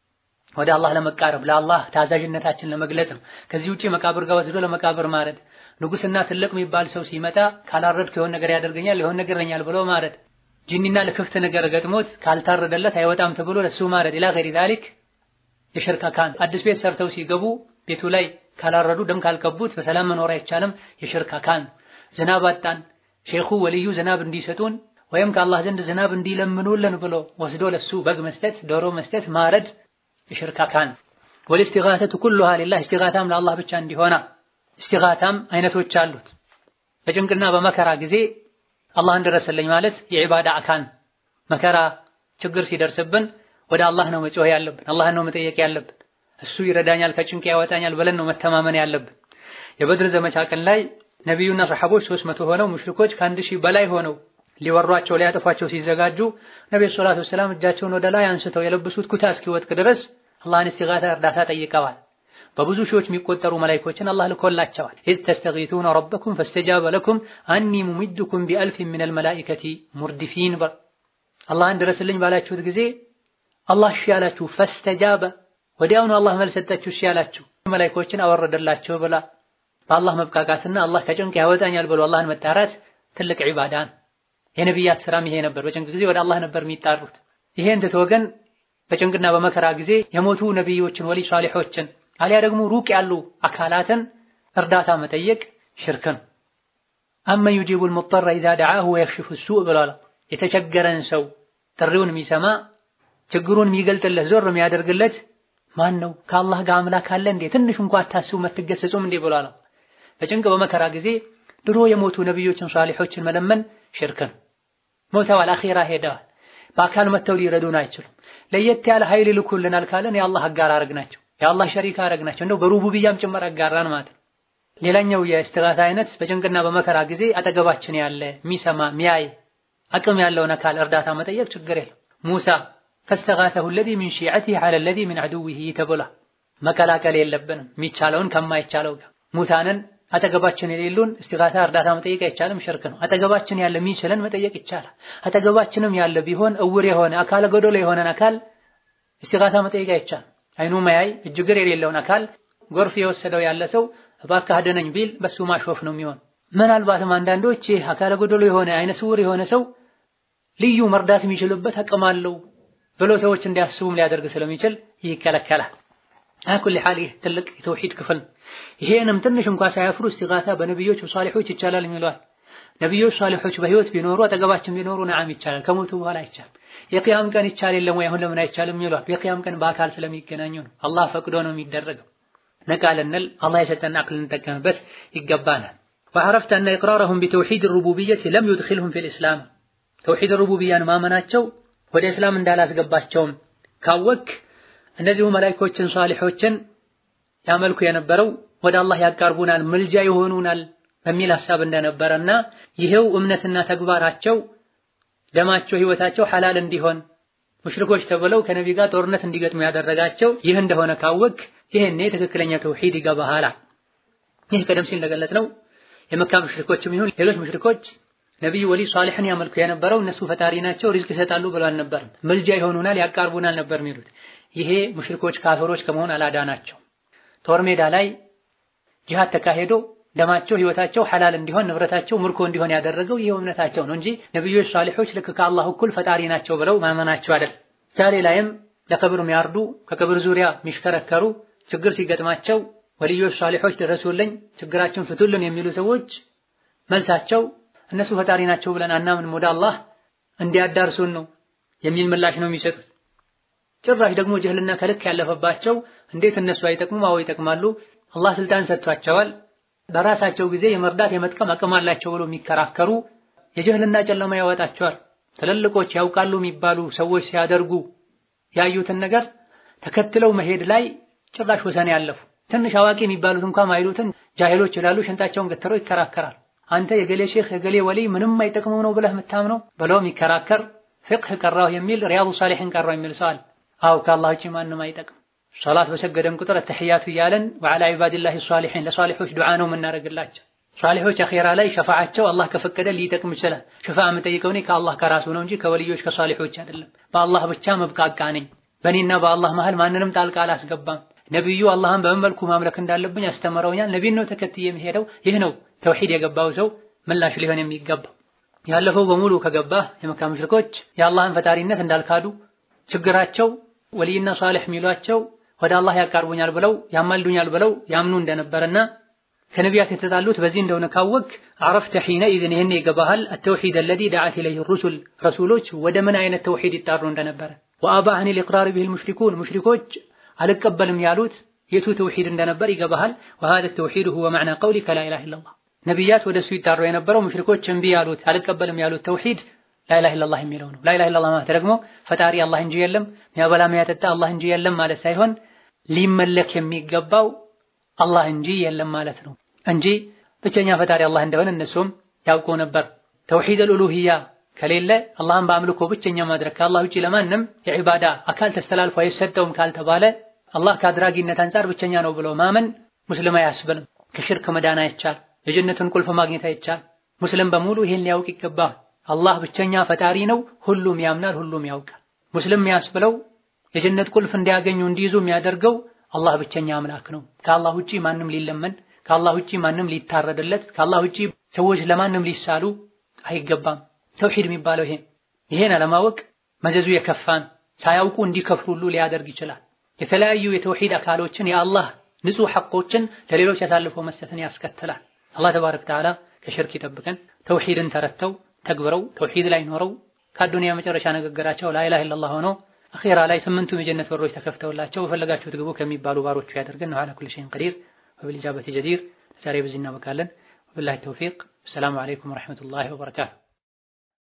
ወደ አላህ ለመቃረብ ለአላህ ታዛዥነታችን ለመግለጽ ነው። ከዚህ ውጪ መቃብር ጋር ወስዶ ለመቃብር ማረድ፣ ንጉስና ትልቅ የሚባል ሰው ሲመጣ ካላረድክ የሆነ ነገር ያደርገኛል የሆነ ነገር ይለኛል ብሎ ማረድ፣ ጂኒና ለክፍት ነገር ገጥሞት ካልታረደለት አይወጣም ተብሎ ለሱ ማረድ ኢላ ገይሪ ዛሊክ የሽርክ አካል። አዲስ ቤት ሰርተው ሲገቡ ቤቱ ላይ ካላረዱ ደም ካልቀቡት በሰላም መኖር አይቻልም። የሽርክ አካል። ዝናብ አጣን ሼኹ ወልዩ ዝናብ እንዲሰጡን ወይም ከአላህ ዘንድ ዝናብ እንዲለምኑልን ብሎ ወስዶ ለሱ በግ መስጠት፣ ዶሮ መስጠት፣ ማረድ የሽርክ አካል። ወልእስቲጋተቱ ኩሉሃ ሊላህ እስቲጋታም ለአላህ ብቻ እንዲሆና እስቲጋታም አይነቶች አሉት። በጭንቅና በመከራ ጊዜ አላህ እንድረስልኝ ማለት የዒባዳ አካል። መከራ ችግር ሲደርስብን ወደ አላህ ነው መጮህ ያለብን፣ አላህን ነው መጠየቅ ያለብን። እሱ ይረዳኛል፣ ከጭንቅ ያወጣኛል ብለን ነው መተማመን ያለብን። የበድር ዘመቻ ቀን ላይ ነቢዩና ሰሐቦች ሦስት መቶ ሆነው ሙሽሪኮች ከአንድ ሺህ በላይ ሆነው ሊወሯቸው ሊያጠፏቸው ሲዘጋጁ ነብዩ ሰለላሁ ዐለይሂ ወሰለም እጃቸውን ወደ ላይ አንስተው የለበሱት ኩታ እስኪወጥቅ ድረስ አላህን እስቲጋታ እርዳታ ጠይቀዋል። በብዙ ሺዎች የሚቆጠሩ መላኢኮችን አላህ ልኮላቸዋል። ኢዝ ተስተጊቱነ ረበኩም ፈስተጃበ ለኩም አኒ ሙሚድኩም ቢአልፊን ሚነል መላኢከቲ ሙርዲፊን። አላህን ድረስልኝ ባላችሁት ጊዜ አላህ እሺ ያላችሁ፣ ፈስተጃበ ወዲያውኑ አላህ መልስ ሰጣችሁ፣ እሺ ያላችሁ መላኢኮችን አወረደላቸው ብላ በአላህ መብቃቃትና አላህ ከጭንቅ ያወጣኛል ብሎ አላህን መጣራት ትልቅ ዒባዳ ነው። የነቢያት ስራም ይሄ ነበር። በጭንቅ ጊዜ ወደ አላህ ነበር የሚጣሩት። ይሄን ትቶ ግን በጭንቅና በመከራ ጊዜ የሞቱ ነቢዮችን ወሊ ሷሊሖችን አሊያ ደግሞ ሩቅ ያሉ አካላትን እርዳታ መጠየቅ ሽርክ ነው። አመን ዩጂቡል ሙጠረ ኢዛ ደዓሁ ወየክሽፉ ሱእ ብሏል። የተቸገረን ሰው ጥሪውን የሚሰማ ችግሩን የሚገልጥለት ዞር የሚያደርግለት ማን ነው? ከአላህ ጋር አምላክ አለ እንዴ? ትንሽ እንኳ አታስቡ መትገሰጹም እንዴ ብሏል። በጭንቅ በመከራ ጊዜ ድሮ የሞቱ ነቢዮችን ሷሊሖችን መለመን ሽርክ ነው። ሞተዋል፣ አኼራ ሄደዋል። በአካል መጥተው ሊረዱን አይችሉም። ለየት ያለ ኃይል ይልኩልናል ካለን የአላህ አጋር አረግናቸው፣ የአላህ ሸሪካ አረግናቸው። እንደው በሩቡብያም ጭምር አጋራን ማለት ነው። ሌላኛው የእስትጋታ አይነት በጭንቅና በመከራ ጊዜ አጠገባችን ያለ የሚሰማ የሚያይ አቅም ያለውን አካል እርዳታ መጠየቅ ችግር የለም። ሙሳ ፈስተጋተሁ አለዚ ሚን ሺዐቲሂ ዐለ አለዚ ሚን ዐዱዊሂ ተብሏል። መቀላቀል የለብንም የሚቻለውን ከማይቻለው ጋር ሙታንን አጠገባችን የሌሉን እስቲጋታ እርዳታ መጠየቅ አይቻልም፣ ሽርክ ነው። አጠገባችን ያለ የሚችለን መጠየቅ ይቻላል። አጠገባችንም ያለ ቢሆን እውር የሆነ አካለ ጎደሎ የሆነን አካል እስቲጋታ መጠየቅ አይቻልም። አይኑ ማያይ እጅግር የሌለውን አካል ጎርፍ የወሰደው ያለ ሰው እባክህ አድነኝ ቢል በሱ ማሾፍ ነው የሚሆን። ምናልባትም አንዳንዶች ይህ አካለ ጎደሎ የሆነ አይነ ስውር የሆነ ሰው ልዩ መርዳት የሚችልበት አቅም አለው ብሎ ሰዎች እንዲያስቡም ሊያደርግ ስለሚችል ይከለከላል። አኩል ሐል ይህ ትልቅ የተውሂድ ክፍል ይሄንም ትንሽ እንኳ ሳያፍሩ እስቲጋታ በነቢዮች በሷሊሖች ይቻላል የሚለዋል። ነቢዮች ሷሊሖች በህይወት ቢኖሩ አጠገባችን ቢኖሩ ነዓም ይቻላል፣ ከሞቱ በኋላ አይቻልም። የቅያም ቀን ይቻል የለም ወይ አሁን ለምን አይቻልም ይሏል። የቅያም ቀን በአካል ስለሚገናኙ ነው። አላህ ፈቅዶ ነው የሚደረገው። ነቃ ልንል አላህ የሰጠን አቅል ልንጠቀምበት ይገባናል። ወዐረፍተ አነ ኢቅራረሁም ቢተውሂድ ሩቡቢየት ለም ዩድኺልሁም ፊል ኢስላም ተውሂድ ሩቡቢያን ማመናቸው ወደ እስላም እንዳላስገባቸውም ካወክ እነዚሁ መላኢኮችን ሷሊሖችን ያመልኩ የነበረው ወደ አላህ ያቃርቡናል፣ ምልጃ ይሆኑናል በሚል ሐሳብ እንደነበረና ይሄው እምነትና ተግባራቸው ደማቸው፣ ህይወታቸው ሐላል እንዲሆን ሙሽሪኮች ተብለው ከነቢ ጋር ጦርነት እንዲገጥሙ ያደረጋቸው ይህ እንደሆነ ካወክ ይህኔ ትክክለኛ ተውሂድ ይገባሃል። ይህ ቀደም ሲል እንደገለጽነው የመካ ሙሽሪኮችም ይሁን ሌሎች ሙሽሪኮች ነቢዩ ወሊ ሷሊሕን ያመልኩ የነበረው እነሱ ፈጣሪ ናቸው ሪዝቅ ይሰጣሉ ብሎ አልነበርም። ምልጃ ይሆኑናል፣ ያቃርቡናል ነበር የሚሉት። ይሄ ሙሽሪኮች ካፊሮች ከመሆን አላዳናቸው። ጦር ሜዳ ላይ ጂሃድ ተካሄዶ ደማቸው ህይወታቸው ሐላል እንዲሆን ንብረታቸው ምርኮ እንዲሆን ያደረገው ይሄው እምነታቸው ነው እንጂ ነቢዮች ሷሊሖች ልክ ከአላህ እኩል ፈጣሪ ናቸው ብለው ማመናቸው አይደል። ዛሬ ላይም ለቀብር የሚያርዱ ከቀብር ዙሪያ የሚሽከረከሩ ችግር ሲገጥማቸው ወልዮች ሷሊሖች ድረሱልኝ፣ ችግራችን ፍቱልን የሚሉ ሰዎች መልሳቸው እነሱ ፈጣሪ ናቸው ብለን አናምንም ወደ አላህ እንዲያዳርሱን ነው የሚል ምላሽ ነው የሚሰጡት። ጭራሽ ደግሞ ጅህልና ከልክ ያለፈባቸው እንዴት እነሱ አይጠቅሙም? አዎ ይጠቅማሉ። አላህ ስልጣን ሰጥቷቸዋል። በራሳቸው ጊዜ የመርዳት የመጥቀም አቅም አላቸው ብሎ የሚከራከሩ የጅህልና ጨለማ ያወጣቸዋል። ትልልቆች ያውቃሉ የሚባሉ ሰዎች ሲያደርጉ ያዩትን ነገር ተከትለው መሄድ ላይ ጭራሽ ወሰን ያለፉ ትንሽ አዋቂ የሚባሉት እንኳን ማይሉትን ጃሂሎች ይላሉ። ሽንጣቸውን ገትረው ይከራከራል። አንተ የገሌ ሼክ የገሌ ወሊ ምንም አይጠቅመው ነው ብለህ የምታምነው ብለው የሚከራከር ፍቅህ ቀራሁ የሚል ሪያዱ ሳሊሒን ቀራሁ የሚል ሰው አለ። አው ከአላህ ውጪ ማንም አይጠቅም። ሶላት በሰገደን ቁጥር ተሕያቱ እያለን ወዐላ ዒባዲላሂ ሷሊሒን ለሷሊሖች ዱዓ ነው የምናደርግላቸው። ሷሊሖች አኼራ ላይ ሸፋዓቸው አላህ ከፈቀደ ሊጠቅም ይችላል። ሸፋዓ የምጠይቀው እኔ ከአላህ ከራሱ ነው እንጂ ከወልዮች ከሷሊሖች አይደለም። በአላህ ብቻ መብቃቃ ነኝ። በእኔና በአላህ መሃል ማንንም ጣልቃ አላስገባም። ነቢዩ አላህን በምን መልኩ ማምለክ እንዳለብኝ አስተምረውኛል። ነቢን ነው ተከትዬ የሚሄደው። ይህ ነው ተውሂድ የገባው ሰው ምላሽ ሊሆን የሚገባው። ያለፈው በሙሉ ከገባህ የመካ ሙሽሪኮች የአላህን ፈጣሪነት እንዳልካዱ ችግራቸው ወልይና ሷሊሕ የሚሏቸው ወደ አላህ ያቃርቡኛል ብለው ያማልዱኛል ብለው ያምኑ እንደነበረና ከነቢያት የተጣሉት በዚህ እንደሆነ ካወቅ አረፍተ ሒነ ኢዝን ይህን ይገባሃል አተውሒድ አለዚ ደዓት ኢለይህ ሩሱል ረሱሎች ወደ ምን አይነት ተውሒድ ይጣሩ እንደነበረ ወአባ አን ልኢቅራር ቢሂል ሙሽሪኩን ሙሽሪኮች አልቀበልም ያሉት የቱ ተውሒድ እንደነበር ይገባሃል። ወሃዛ ተውሒድ ሁወ መዕና ቀውሊከ ላ ኢላሃ ኢለላህ ነቢያት ወደ እሱ ይጣሩ የነበረው ሙሽሪኮች እምቢ ያሉት አልቀበልም ያሉት ተውሒድ ላኢላሃ ኢለላህ የሚለው ነው። ላኢላሃ ኢለላህ ማለት ደግሞ ፈጣሪ አላህ እንጂ የለም፣ ሚያበላ ሚያጠጣ አላህ እንጂ የለም ማለት ሳይሆን ሊመለክ የሚገባው አላህ እንጂ የለም ማለት ነው እንጂ ብቸኛ ፈጣሪ አላህ እንደሆነ እነሱም ያውቁ ነበር። ተውሂድ አልኡሉሂያ ከሌለ አላህን በአምልኮ ብቸኛ ማድረግ ከአላህ ውጪ ለማንም የዒባዳ አካል ተስተላልፎ አይሰጠውም ካልተባለ አላህ ከአድራጊነት አንጻር ብቸኛ ነው ብሎ ማመን ሙስሊም አያስብልም። ከሽርክ መዳን አይቻል፣ የጀነትን ቁልፍ ማግኘት አይቻል። ሙስሊም በሙሉ ይሄን ሊያውቅ ይገባል። አላህ ብቸኛ ፈጣሪ ነው፣ ሁሉም ያምናል፣ ሁሉም ያውቃል። ሙስሊም የሚያስብለው የጀነት ቁልፍ እንዲያገኙ እንዲይዙ የሚያደርገው አላህ ብቸኛ አምላክ ነው። ከአላህ ውጪ ማንም ሊለመን፣ ከአላህ ውጪ ማንም ሊታረድለት፣ ከአላህ ውጪ ሰዎች ለማንም ሊሳሉ አይገባም። ተውሂድ የሚባለው ይሄ ይሄን አለማወቅ መዘዙ የከፋን ሳያውቁ እንዲከፍሩ ሁሉ ሊያደርግ ይችላል። የተለያዩ የተውሂድ አካሎችን የአላህ ንጹህ ሐቆችን ለሌሎች አሳልፎ መስጠትን ያስከትላል። አላህ ተባረከ ወተዓላ ከሽርክ ይጠብቀን። ተውሂድን ተረተው ተግብረው ተውሂድ ላይ ኖረው ከአዱንያ መጨረሻ ንግግራቸው ላኢላሃ ኢለላህ ሆነው አኺራ ላይ ስምንቱም የጀነት በሮች ተከፍተውላቸው በፈለጋችሁት ግቡ ከሚባሉ ባሮቹ ያደርገን። ወዐላ ኩሊ ሸይኢን ቀዲር ወቢልኢጃበቲ ጀዲር። ዛሬ በዚህ እናበቃለን። ወቢላሂ ተውፊቅ። ሰላሙ አለይኩም ወረሕመቱላሂ ወበረካቱ።